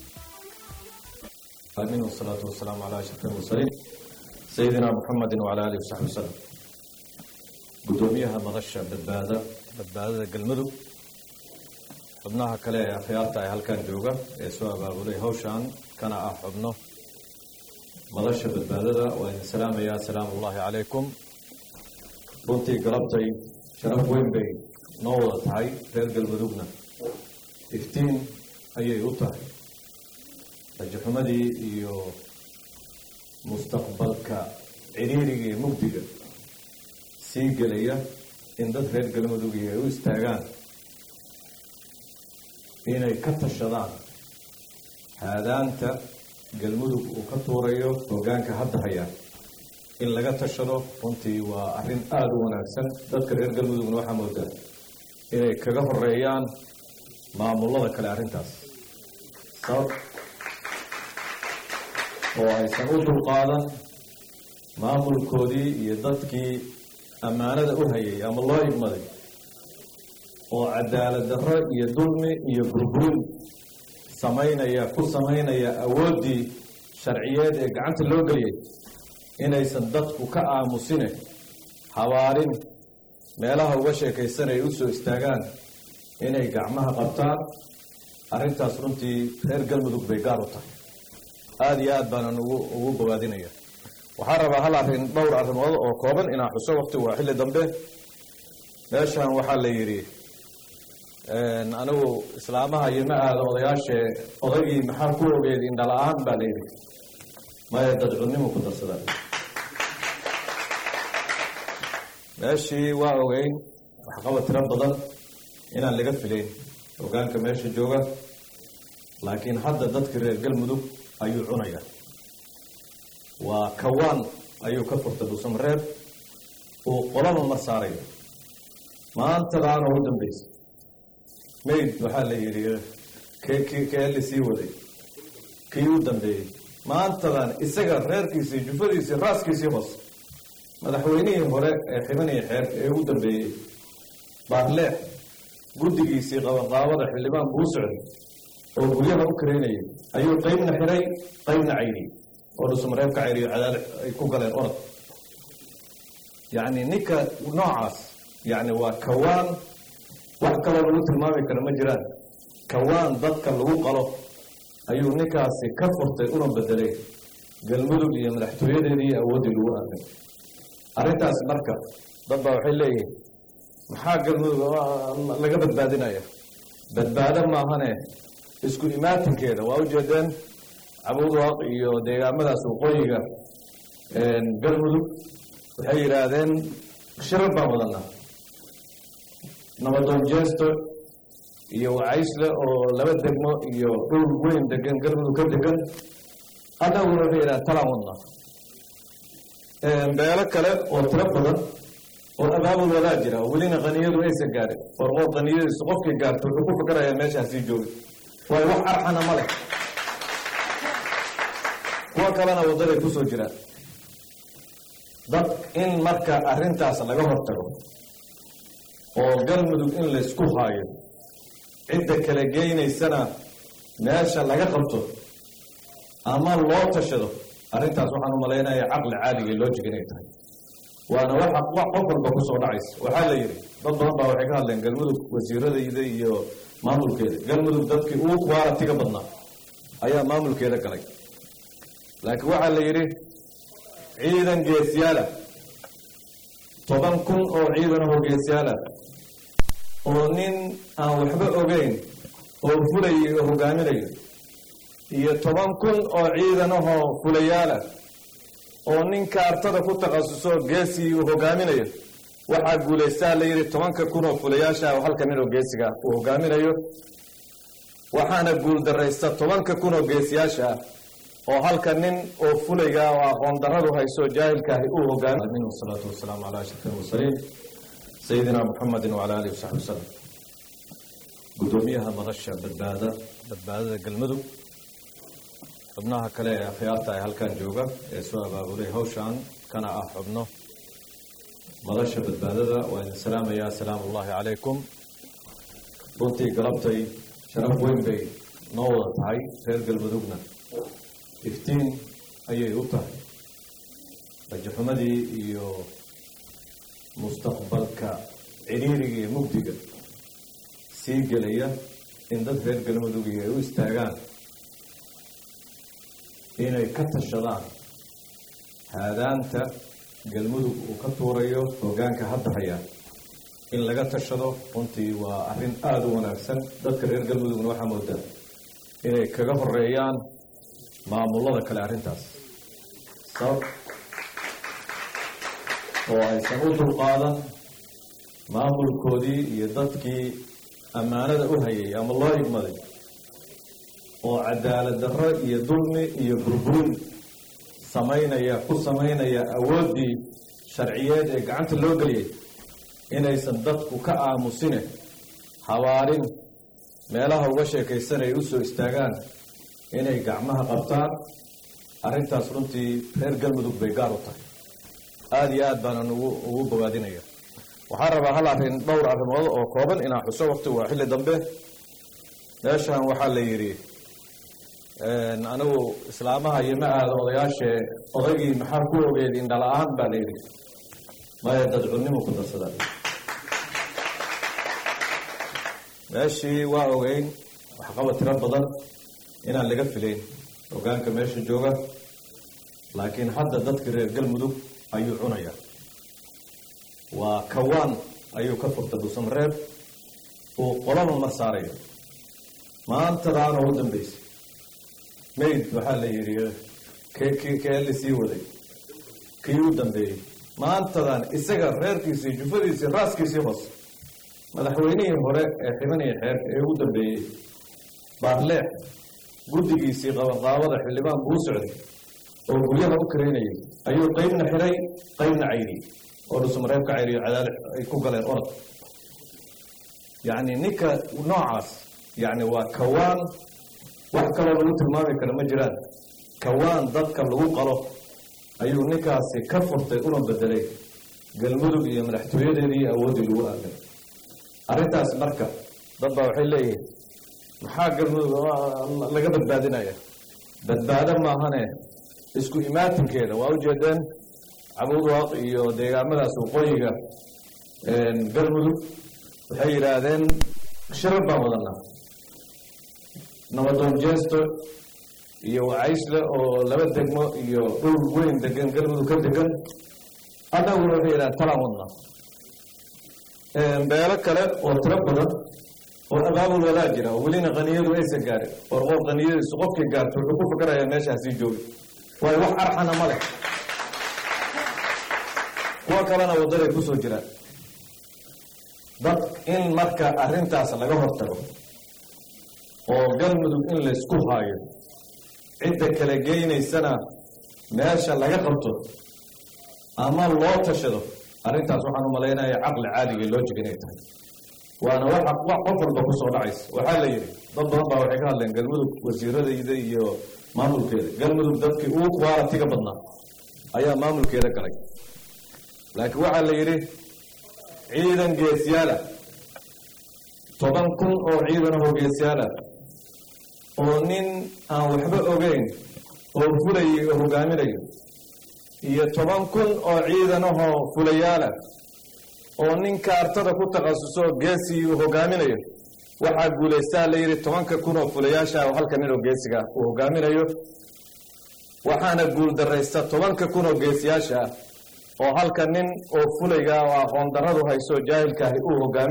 آمين والصلاة والسلام على أشرف المرسلين سيدنا محمد وعلى آله وصحبه وسلم gudoomiyaha madasha badbaada badbaadada galmudug xubnaha kale ee akhyaarta ee halkan jooga ee soo abaabulay hawshan kana ah xubno madasha badbaadada waa idin salaamayaa asalaamu ullaahi calaykum runtii galabtay sharaf weyn bay noo wada tahay reer galmudugna iftiin ayay u tahay rajaxumadii iyo mustaqbalka ciriiriga iyo mugdiga sii gelaya in dad reer galmudugii ay u istaagaan inay ka tashadaan haadaanta galmudug uu ka tuurayo hoggaanka hadda haya in laga tashado runtii waa arrin aada u wanaagsan dadka reer galmudugna waxaa moodaa inay kaga horeeyaan maamullada kale arrintaas sabab oo aysan u dulqaadan maamulkoodii iyo dadkii ammaanada u hayay ama loo igmaday oo cadaalad darro iyo dulmi iyo burburin samaynaya ku samaynaya awooddii sharciyeed ee gacanta loo geliyay inaysan dadku ka aamusine habaarin meelaha uga sheekaysanaya u soo istaagaan inay gacmaha qabtaan arrintaas runtii reer galmudug bay gaar u tahay aada iyo aad baanan ugu ugu bogaadinaya waxaan rabaa hal arrin dhowr arrimood oo kooban inaan xuso waqti waa xilli dambe meeshan waxaa la yidhi anigu islaamaha iyo ma aada odayaashee odaygii maxaa ku ogeed indhala-aan baa la yidhi maya dadcunnimu ku darsadaan meeshii waa ogeyn waxqaba tiro badan inaan laga filayn hogaanka meesha jooga laakiin hadda dadkii reer galmudug ayuu cunaya waa kawaan ayuu ka furtay dhuusamareeb uu qolama mar saarayo maantadaana u dambaysay mayd waxaa la yidhi kee la sii waday kii u dambeeyey maantadan isaga reerkiisii jufadiisii raaskiisii hoose madaxweynihii hore ee xibaniyo xeer ee ugu dambeeyey baarleex guddigiisii qabanqaabada xildhibaan buu socday oo guryaha u kareynayay ayuu qaybna xiray qaybna cayriyey oo dhusmareeb ka cayriyo cadaal ay ku galeen orod yacni ninka noocaas yacni waa kawaan wax kaloo lagu tilmaami kara ma jiraan kawaan dadka lagu qalo ayuu ninkaasi ka furtay una bedelay galmudug iyo madaxtooyadeedii iyo awooddii lagu aamin arrintaas marka dad baa waxay leeyihiin maxaa galmudug laga badbaadinaya badbaado maahane isku imaatinkeeda waa ujeedeen cabuudwaaq iyo deegaamadaas waqooyiga galmudug waxay yidhaahdeen shirar baan wadanaa nabadoon jeesto iyo wacaysle oo laba degmo iyo dhul weyn degan galmudug ka degan annaguna waxay yidhahdeen talaan wadnaa beelo kale oo tiro badan oo abaabul wadaa jira oo welina qaniyadu aysan gaarin orqoor qaniyadiisu qofkii gaarto wuxuu ku fikarayaa meeshaasii joogay waayo wax arxana ma leh kuwa kalena waddaday kusoo jiraan dad in marka arrintaas laga hortago oo galmudug in laysku haayo cidda kala geynaysana meesha laga qabto ama loo tashado arrintaas waxaan u malaynayaa caqli caadiga loo jega inay tahay waana waxa wax qof walba kusoo dhacaysa waxaa la yidhi dad badan baa waxay ka hadleen galmudug wasiiradayda iyo maamulkeeda galmudug dadkii ugu kuwaalatiga badnaa ayaa maamulkeeda galay laakiin waxaa la yidhi ciidan geesyaala toban kun oo ciidan ahoo geesyaala oo nin aan waxba ogeyn oo fulayo oo hogaaminayo iyo toban kun oo ciidan ahoo fulayaala oo nin kaartada ku takhasusoo geesigii uu hogaaminayo waxaa guulaystaa la yidhi tobanka kun oo fulayaasha oo halka nin oo geesiga uu hogaaminayo waxaana guuldaraysta tobanka kun oo geesiyaasha ah oo halka nin oo fulayga oo aqoon daradu hayso jaahilkaahi uu hogaamin wasalaatu wasalaamu calaa ashraf almursaliin sayidina muxamedin wacala alihi wasaxbi wasalam guddoomiyaha madasha badbaada badbaadada galmudug xubnaha kale ee akhyaarta ee halkan jooga ee soo abaabulay hawshan kana ah xubno madasha badbaadada waa idin salaamayaa asalaamu ullahi calaykum runtii galabtay sharaf weyn bay noo wada tahay reer galmudugna iftiin ayay u tahay rajaxumadii iyo mustaqbalka ciriiriga iyo mugdiga sii gelaya in dad reer galmudugii ay u istaagaan inay ka tashadaan haadaanta galmudug uu ka tuurayo hoggaanka hadda haya in laga tashado runtii waa arrin aada u wanaagsan dadka reer galmudugna waxaa moodaa inay kaga horeeyaan maamullada kale arrintaas sabab oo aysan u dulqaadan maamulkoodii iyo dadkii ammaanada u hayay ama loo igmaday oo cadaalad darro iyo dulmi iyo burburin samaynaya ku samaynaya awooddii sharciyeed ee gacanta loo geliyay inaysan dadku ka aamusine habaarin meelaha uga sheekaysanay u soo istaagaan inay gacmaha qabtaan arrintaas runtii reer galmudug bay gaar u tahay aada iyo aad baanan ugu ugu bogaadinaya waxaan rabaa hal arrin dhowr arrimood oo kooban inaan xuso waqti waa xilli dambe meeshan waxaa la yidhi anigu islaamaha iyo ma aada odayaashee odaygii maxaa ku ogeed indhala-aan baa la yidhi maya dadcunnimu ku darsada meeshii waa ogeyn waxqabad tiro badan inaan laga filayn hogaanka meesha jooga laakiin hadda dadkii reer galmudug ayuu cunaya waa kawaan ayuu ka furta dhuusamareeb uu qolaba mar saarayo maantadaana u dambaysay mayd waxaa la yidhi k kee la sii waday kii u dambeeyey maantadan isaga reerkiisii jufadiisii raaskiisii hoose madaxweynihii hore ee xibaniya xeerka ee ugu dambeeyey baarleex guddigiisii qabanqaabada xildhibaan buu socday oo guryaha u karaynayay ayuu qaybna xiray qaybna cayriyey oo dhusmareeb ka cayriyo cadaale ay ku galeen orod yacni ninka noocaas yacni waa kawaan wax kaloo lagu tilmaami kara ma jiraan kawaan dadka lagu qalo ayuu ninkaasi ka furtay una bedelay galmudug iyo madaxtooyadeedii iyo awooddii lagu aaday arrintaas marka dad baa waxay leeyihiin maxaa galmudug laga badbaadinaya badbaado maahane isku imaatinkeeda waa ujeedeen cabuudwaaq iyo deegaamadaas waqooyiga galmudug waxay yidhaahdeen shirar baan wadanaa nabadoon jeesto iyo wacaysle oo laba degmo iyo dhul weyn degan galmudug ka degan annaguna waxay yidhahdeen talaan wadnaa beelo kale oo tiro badan oo abaabul wadaa jira oo welina qaniyadu aysan gaarin or qof qaniyadiisu qofkii gaarto wuxuu ku fikarayaa meeshaasii joogi waayo wax arxana ma leh kuwa kalena waddaday kusoo jiraan dad in marka arrintaas laga hortago oo galmudug in laysku haayo cidda kala geynaysana meesha laga qabto ama loo tashado arrintaas waxaan u malaynaya caqli caadiga loo jig inay tahay waana waxa wax qof walba kusoo dhacaysa waxaa la yidhi dad badan baa waxay ka hadleen galmudug wasiiradayda iyo maamulkeeda galmudug dadkii ugu qualitiga badnaa ayaa maamulkeeda galay laakiin waxaa la yidhi ciidan geesyaala toban kun oo ciidanahoo geesyaala oo nin aan waxba ogeyn oo fulayay oo hogaaminayo iyo toban kun oo ciidanahoo fulayaala oo nin kaartada ku takhasusoo geesii uu hogaaminayo waxaa guulaystaa la yidhi tobanka kun oo fulayaasha oo halka nin oo geesiga uu hogaaminayo waxaana guuldaraysta tobanka kun oo geesiyaasha ah oo halka nin oo fulayga oo aqoon darradu hayso jaahilkaahi uu hogaami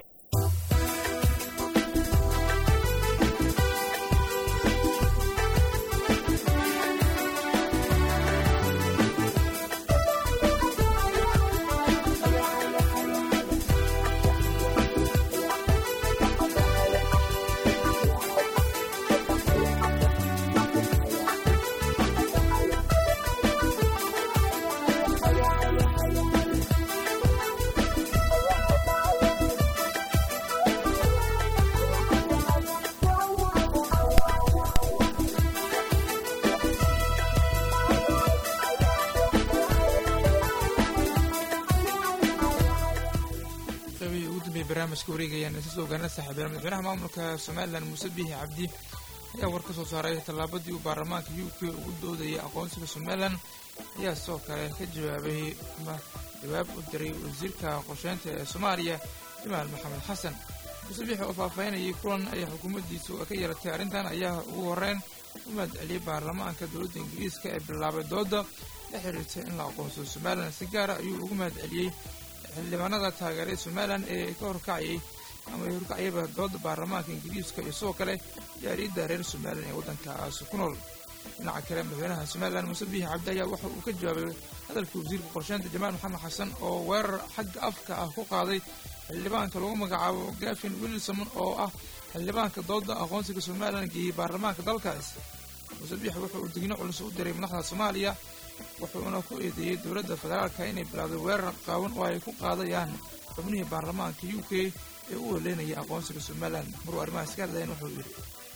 barnaamijka wareegayaan isa soo gaarna saaxiibayaal madaxweynaha maamulka somalilan muuse biixi cabdi ayaa war ka soo saaray tallaabadii uu baarlamaanka u k ugu doodayay aqoonsiga somalilan ayaa sidoo kale ka jawaabay ama jawaab u diray wasiirka qorsheynta ee soomaaliya jamaal maxamed xasan muuse biixi oo faahfaahinayay kulan ay xukuumaddiisu ka yeelatay arrintan ayaa ugu horreyn u mahadceliyey baarlamaanka dowladda ingiriiska ee bilaabay dooda la xiriirta in la aqoonsado somalilan si gaara ayuu ugu mahadceliyey xildhibaanada taageeray somalilan ee ka horkacayay ama ay horkacayaba dooda baarlamaanka ingiriiska iyo sidoo kale jaariyadda reer somalilan ee waddankaas ku nool dhinaca kale madaxweynaha somalilan muuse biixi cabdi ayaa waxa uu ka jawaabay hadalkii wasiirka qorsheynta jamaal maxamed xasan oo weerar xagga afka ah ku qaaday xildhibaanka lagu magacaabo gafin wilson oo ah xildhibaanka dooda aqoonsiga somalilan geeyey baarlamaanka dalkaas muuse biixi wuxa uu digno culus u diray madaxda soomaaliya wuxuuna ku eedeeyey dowladda federaalka inay bilowday weerar qaawan oo ay ku qaadayaan xubnihii baarlamaanka u k ee u weleynaya aqoonsiga somalilan maruu arrimahaas ka hadlayan wuxuu yidhi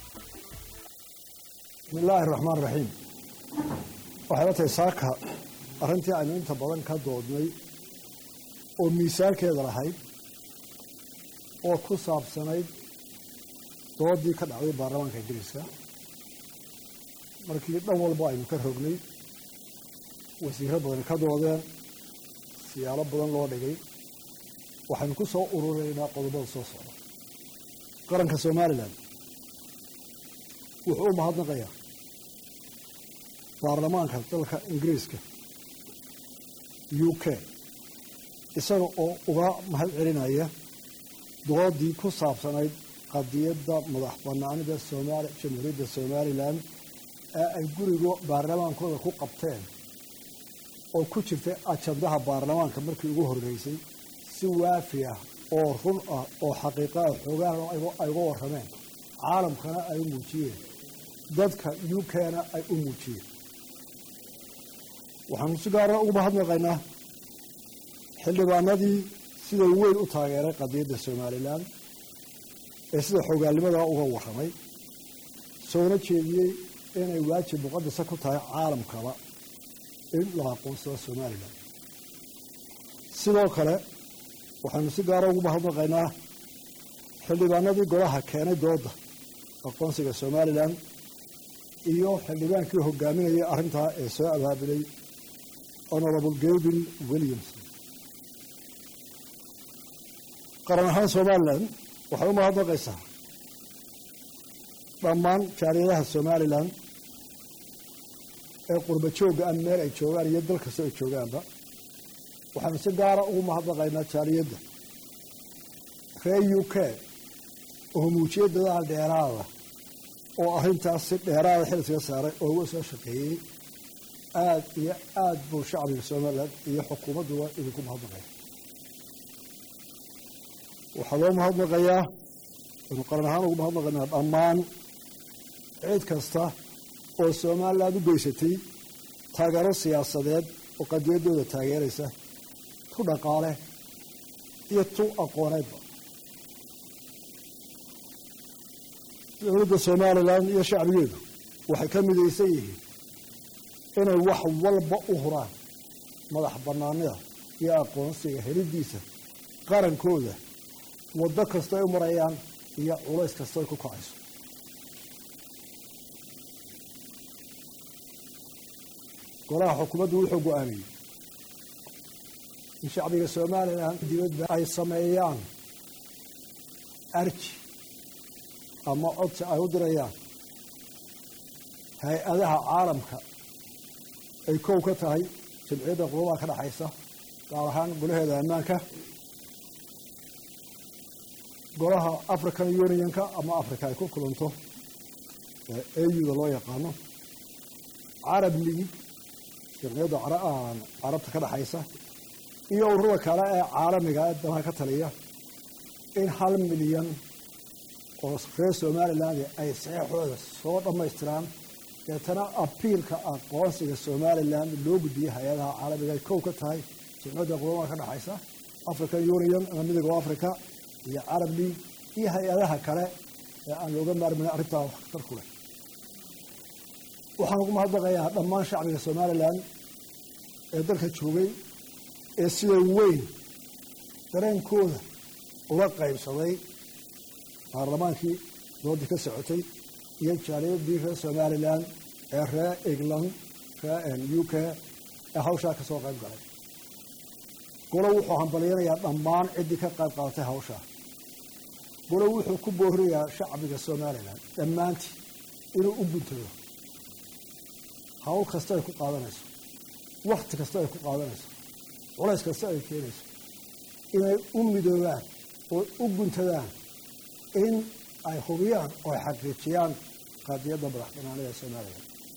bismi illaahi raxmaan raxiim waxay la tahay saaka arrintii aynu inta badan ka doodnay oo miisaankeeda lahayd oo ku saabsanayd doodii ka dhacday baarlamaanka ingiriiska markii dhan walba aynu ka rognay wasiiro badan ka doodeen siyaalo badan loo dhigay waxaynu ku soo ururaynaa qodobada soo socda qaranka somalilan wuxuu u mahadnaqayaa baarlamaanka dalka ingiriiska u k isaga oo uga mahad celinaya doodii ku saabsanayd qadiyadda madax banaanida somaali jamhuuriyadda somalilan ee ay guriga baarlamaankooda ku qabteen oo ku jirtay ajandaha baarlamaanka markii ugu horreysay si waafi ah oo run ah oo xaqiiqa ah xoogahan ay uga warrameen caalamkana ay u muujiyeen dadka u k-na ay u muujiyeen waxaanu si gaara ugu mahadnaqaynaa xildhibaanadii sida weyn u taageeray qadiyadda somalilan ee sida xoogaalnimadaa uga warramay soona jeediyey inay waajib muqadasa ku tahay caalamkaba in la aqoonsado somalilan sidoo kale waxaynu si gaara ugu mahadnaqaynaa xildhibaanadii golaha keenay dooda aqoonsiga somalilan iyo xildhibaankii hogaaminayay arrintaa ee soo abaabulay honorable gavin williamson qaran ahaan somalilan waxay u mahadnaqaysaa dhammaan jaaliyadaha somalilan ee qurba joogga ah meel ay joogaan iyo dal kastoo ay joogaanba waxaanu si gaara ugu mahadnaqaynaa jaaliyadda reer u k oo muujiyay dadaal dheeraada oo arrintaas si dheeraada xilsiga saaray oo uga soo shaqeeyey aad iyo aad buu shacbiga somalilan iyo xukuumadduba idinku mahadnaqaya waxaa loo mahadnaqayaa aynu qaran ahaan ugu mahadnaqaynaa dhammaan cid kasta oo somalilan u geysatay taageero siyaasadeed oo qadiyaddooda taageeraysa tu dhaqaale iyo tu aqooneedba dowladda somalilan iyo shacbigeedu waxay ka midaysan yihiin inay wax walba u huraan madax bannaanida iyo aqoonsiga helidiisa qarankooda waddo kasta ay u marayaan iyo culays kasta ay ku kacayso golaha xukuumaddu wuxuu go-aamiyey in shacbiga somalilan dibadba ay sameeyaan arji ama codsi ay u dirayaan hay-adaha caalamka ay kow ka tahay jamciyadda qurubaha ka dhexaysa gaar ahaan golaheeda ammaanka golaha african unionka ama africa ay ku kulanto auda loo yaqaano carab league jamciyadda carabta ka dhexaysa iyo ururada kale ee caalamiga ee danaha ka taliya in hal milyan oo reer somaliland ay saxeixooda soo dhammaystiraan deetana abiilka aqoonsiga somalilan loo gudbiyey hay-adaha caalamiga ay kow ka tahay jamciyadda qurumaha ka dhexaysa african union ama midooda africa iyo carab league iyo hay-adaha kale ee aan looga maarmayn arrintaa waxtar ku leh waxaan ugu mahadnaqayaa dhammaan shacbiga somalilan ee dalka joogay ee sida weyn dareenkooda uga qaybsaday baarlamaankii doodii ka socotay iyo jaaliyadii reer somalilan ee reer england reer u k ee hawshaa ka soo qayb galay golo wuxuu hambalyanayaa dhammaan ciddii ka qayb qaadatay hawshaa golo wuxuu ku boorinayaa shacbiga somalilan dhammaantii inuu u guntado hawl kasta ay ku qaadanayso wakti kasta ay ku qaadanayso culays kasta ay keenayso inay u midoobaan oo u guntadaan in ay hubiyaan oo ay xaqiijiyaan qaadiyadda madax banaanida somalilan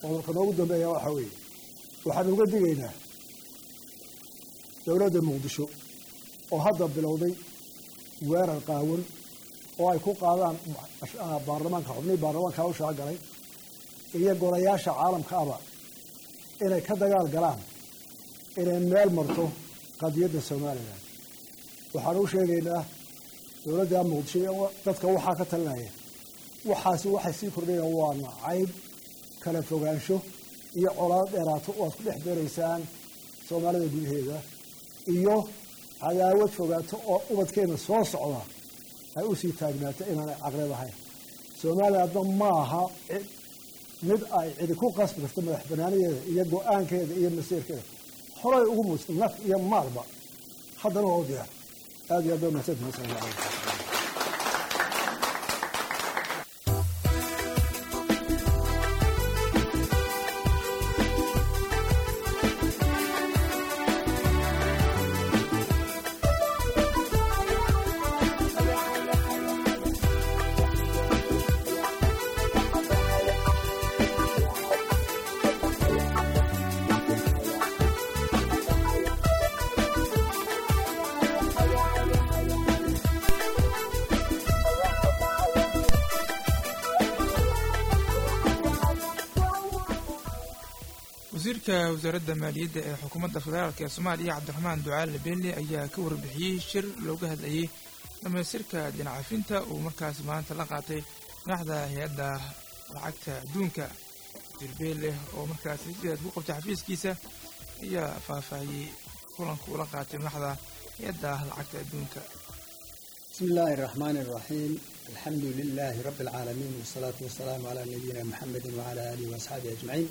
qodobka noogu dambeeya waxaa weeye waxaan uga digaynaa dowladda muqdisho oo hadda bilowday weerar qaawan oo ay ku qaadaan baarlamaanka xubnihii baarlamaanka hawshaa galay iyo golayaasha caalamka aba inay ka dagaal galaan inay meel marto qadiyadda somalilan waxaan u sheegaynaa dowladda muqdisho iyo dadka waxaa ka talinaya waxaasi waxay sii kordhayaan waa nacayb kala fogaansho iyo colaado dheeraato oo aad ku dhex beeraysaan soomaalida gudaheeda iyo cadaawad fogaato oo ubadkeena soo socda ay u sii taagnaato inaanay caqlid ahayn soomaaliya hadda ma aha mid ay cidi ku qasbi karto madax banaanadeeda iyo go-aankeeda iyo masiirkeeda horay ugu muujta naf iyo maalba haddana waa u diyaar aad iyo aad baa mahadsantihin asalamu calaykum wasiirka wasaaradda maaliyadda ee xukuumadda federaalk ee soomaaliya cabdiraxmaan ducaale beelle ayaa ka warbixiyey shir looga hadlayay dhamaystirka dinacafinta uu markaas maanta la qaatay madaxda hay-adda lacagta adduunka wasiir beelle oo markaas sidaad ku qabtay xafiiskiisa ayaa faahfaahiyey kulanka uu la qaatay madaxda hay-adda lacagta adduunka بسم الله الرحمن الرحيم الحمد لله رب العالمين والصلاة والسلام على نبينا محمد وعلى آله وأصحابه أجمعين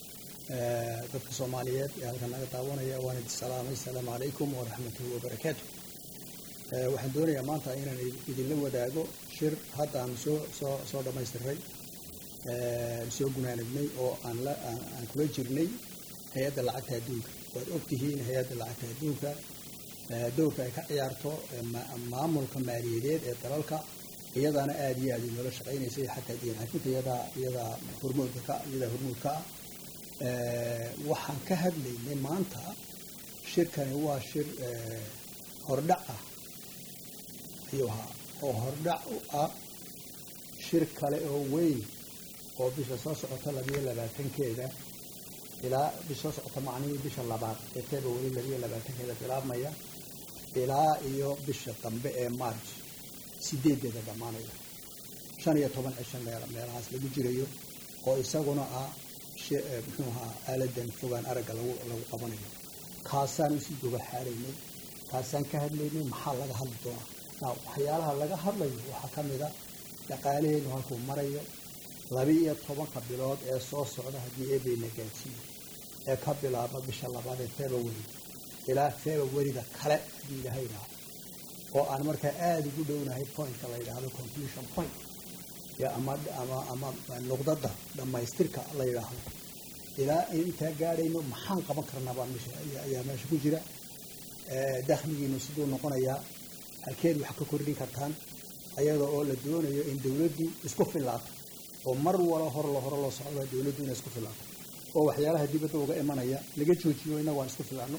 dadka soomaaliyeed ee halkan naga daawanaya waan idin salaamay asalaamu calaykum waraxmatuhi wabarakaatu waxaan doonayaa maanta inaan idinla wadaago shir hadda aan soo soo soo dhammaystiray soo gunaanignay oo aan la aan kula jirnay hay-adda lacagta adduunka waad ogtihiin hay-adda lacagta adduunka dowrka ay ka ciyaarto maamulka maaliyadeed ee dalalka iyadaana aada iyo aada inoola shaqaynaysay xataa diin xafinta iyadaa iyadaa hormoodka ka iyadaa hormoodka ah waxaan ka hadlaynay maanta shirkani waa shir hordhac ah ayuu ahaa oo hordhac u ah shir kale oo weyn oo bisha soo socota labiyo labaatankeeda ilaa bisha soo socota macnihii bisha labaad ee february labiyo labaatankeeda bilaabmaya ilaa iyo bisha dambe ee march sideedeeda dhammaanaya shan iyo toban cisho meel meelahaas lagu jirayo oo isaguna ah muxuu ahaa aaladan fogaan aragga lagu lagu qabanayo kaasaan usii goba xaaraynay kaasaan ka hadlaynay maxaa laga hadli doonaa waxyaalaha laga hadlayo waxaa ka mid a dhaqaalaheenu halkuu marayo laba iyo tobanka bilood ee soo socda haddii eebeyna gaadsiiyo ee ka bilaaba bisha labaad ee february ilaa februaryda kale haddii ilaahay dhaha oo aan markaa aada ugu dhownahay pointka la yidhaahdo conclusion point ama ama ama nuqdada dhammaystirka la yidhaahdo ilaa intaa gaadhayno maxaan qaban karnaa baa meesha ayaa meesha ku jira dakhligiinu siduu noqonayaa halkeed wax ka kordhin kartaan ayada oo la doonayo in dowladdu isku filaato oo mar walo hor lo hore loo socda dowladdu inay isku filaato oo waxyaalaha dibadda uga imanaya laga joojiyo innagu aan isku filaano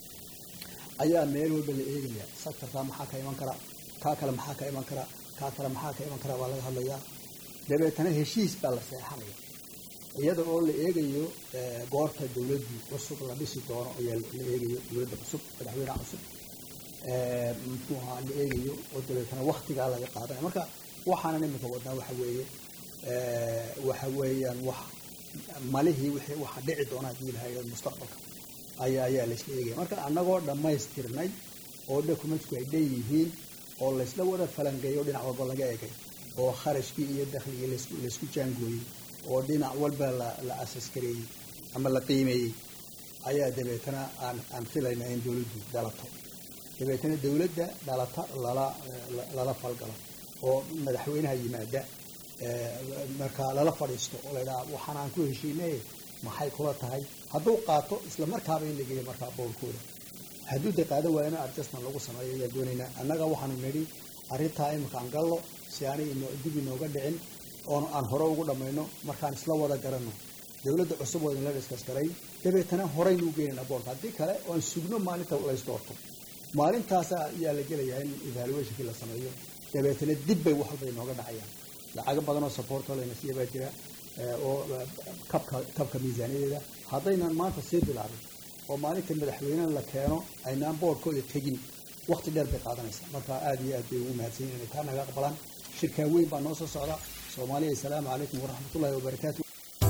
ayaa meel walba la eegaya sectorkaa maxaa ka iman kara kaa kale maxaa ka iman kara kaa kale maxaa ka iman kara baa laga hadlayaa dabeetana heshiis baa la seexanaya iyada oo la eegayo goorta dowladdu cusub la dhisi doono ayaa la eegayo dowladda cusub madaxweynaha cusub muxuu ahaa la eegayo oo dabeetana waktigaa laga qaadanaya marka waxaanan iminka wadnaa waxa weeye waxa weeyaan wax malihii wixii waxa dhici doona haddii ilahay mustaqbalka ayaa ayaa laysla eegaya marka annagoo dhammaystirnay oo documentsku ay dheeyihiin oo laysla wada falangeeyo dhinac walba laga egay oo kharashkii iyo dakhligii laysku jaangooyey oo dhinac walba la asaskareeyey ama la qiimeeyey ayaa dabeetana aan aan filayna in dowladdu dhalato dabeetana dowladda dhalata lala lala falgalo oo madaxweynaha yimaada markaa lala fadhiisto oo laydhaha waxaan aan ku heshiinay maxay kula tahay hadduu qaato isla markaaba in la geeyo markaa bowlkooda hadduu de qaado waayana adjustment lagu sameeyo ayaa doonaynaa annaga waxaanu nidhi arrintaa iminka aan gallo si aanay dib inooga dhicin oon aan hore ugu dhammayno markaan isla wada garanno dowladda cusub waa idinla diskas garay dabeetana horaynu u geynayna boorka haddii kale waan sugno maalinta laysdoorto maalintaasa ayaa la gelayaa in evaluationkii la sameeyo dabeetana dib bay wax walba inooga dhacayaan lacago badan oo supportoo layna siiya baa jira oo kabka kabka miisaaniyadeeda haddaynan maanta sii bilaabin oo maalinta madaxweynena la keeno aynaan boorkooda tegin wakti dheer bay qaadanaysaa marka aada iyo aad bay ugu mahadsan yihin inay taa naga aqbalaan shirkaa weyn baa noo soo socda soomaaliya assalaamu calaykum waraxmatullahi wabarakaatu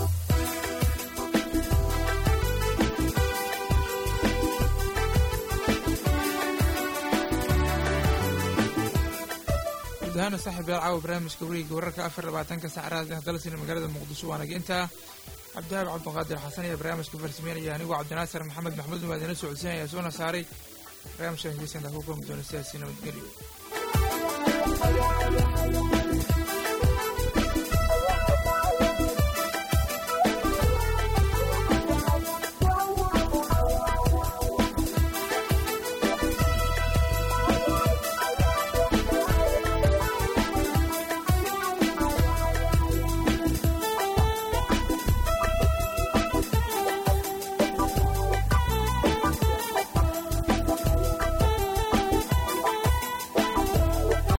guud ahaana saaxiib yaal caawa barnaamijka weriga wararka afar labaatanka saacadaad ah dalsina magaalada muqdisho waana intaa cabdihaab cabdiqaadir xasan ayaa barnaamijka farsameynaya anigoo cabdinaasir maxamed maxmuud waa idinla socodsiinaya soona saaray barnaamijkan hegeysanta ku kulmi doona sidaasi nabadgelyo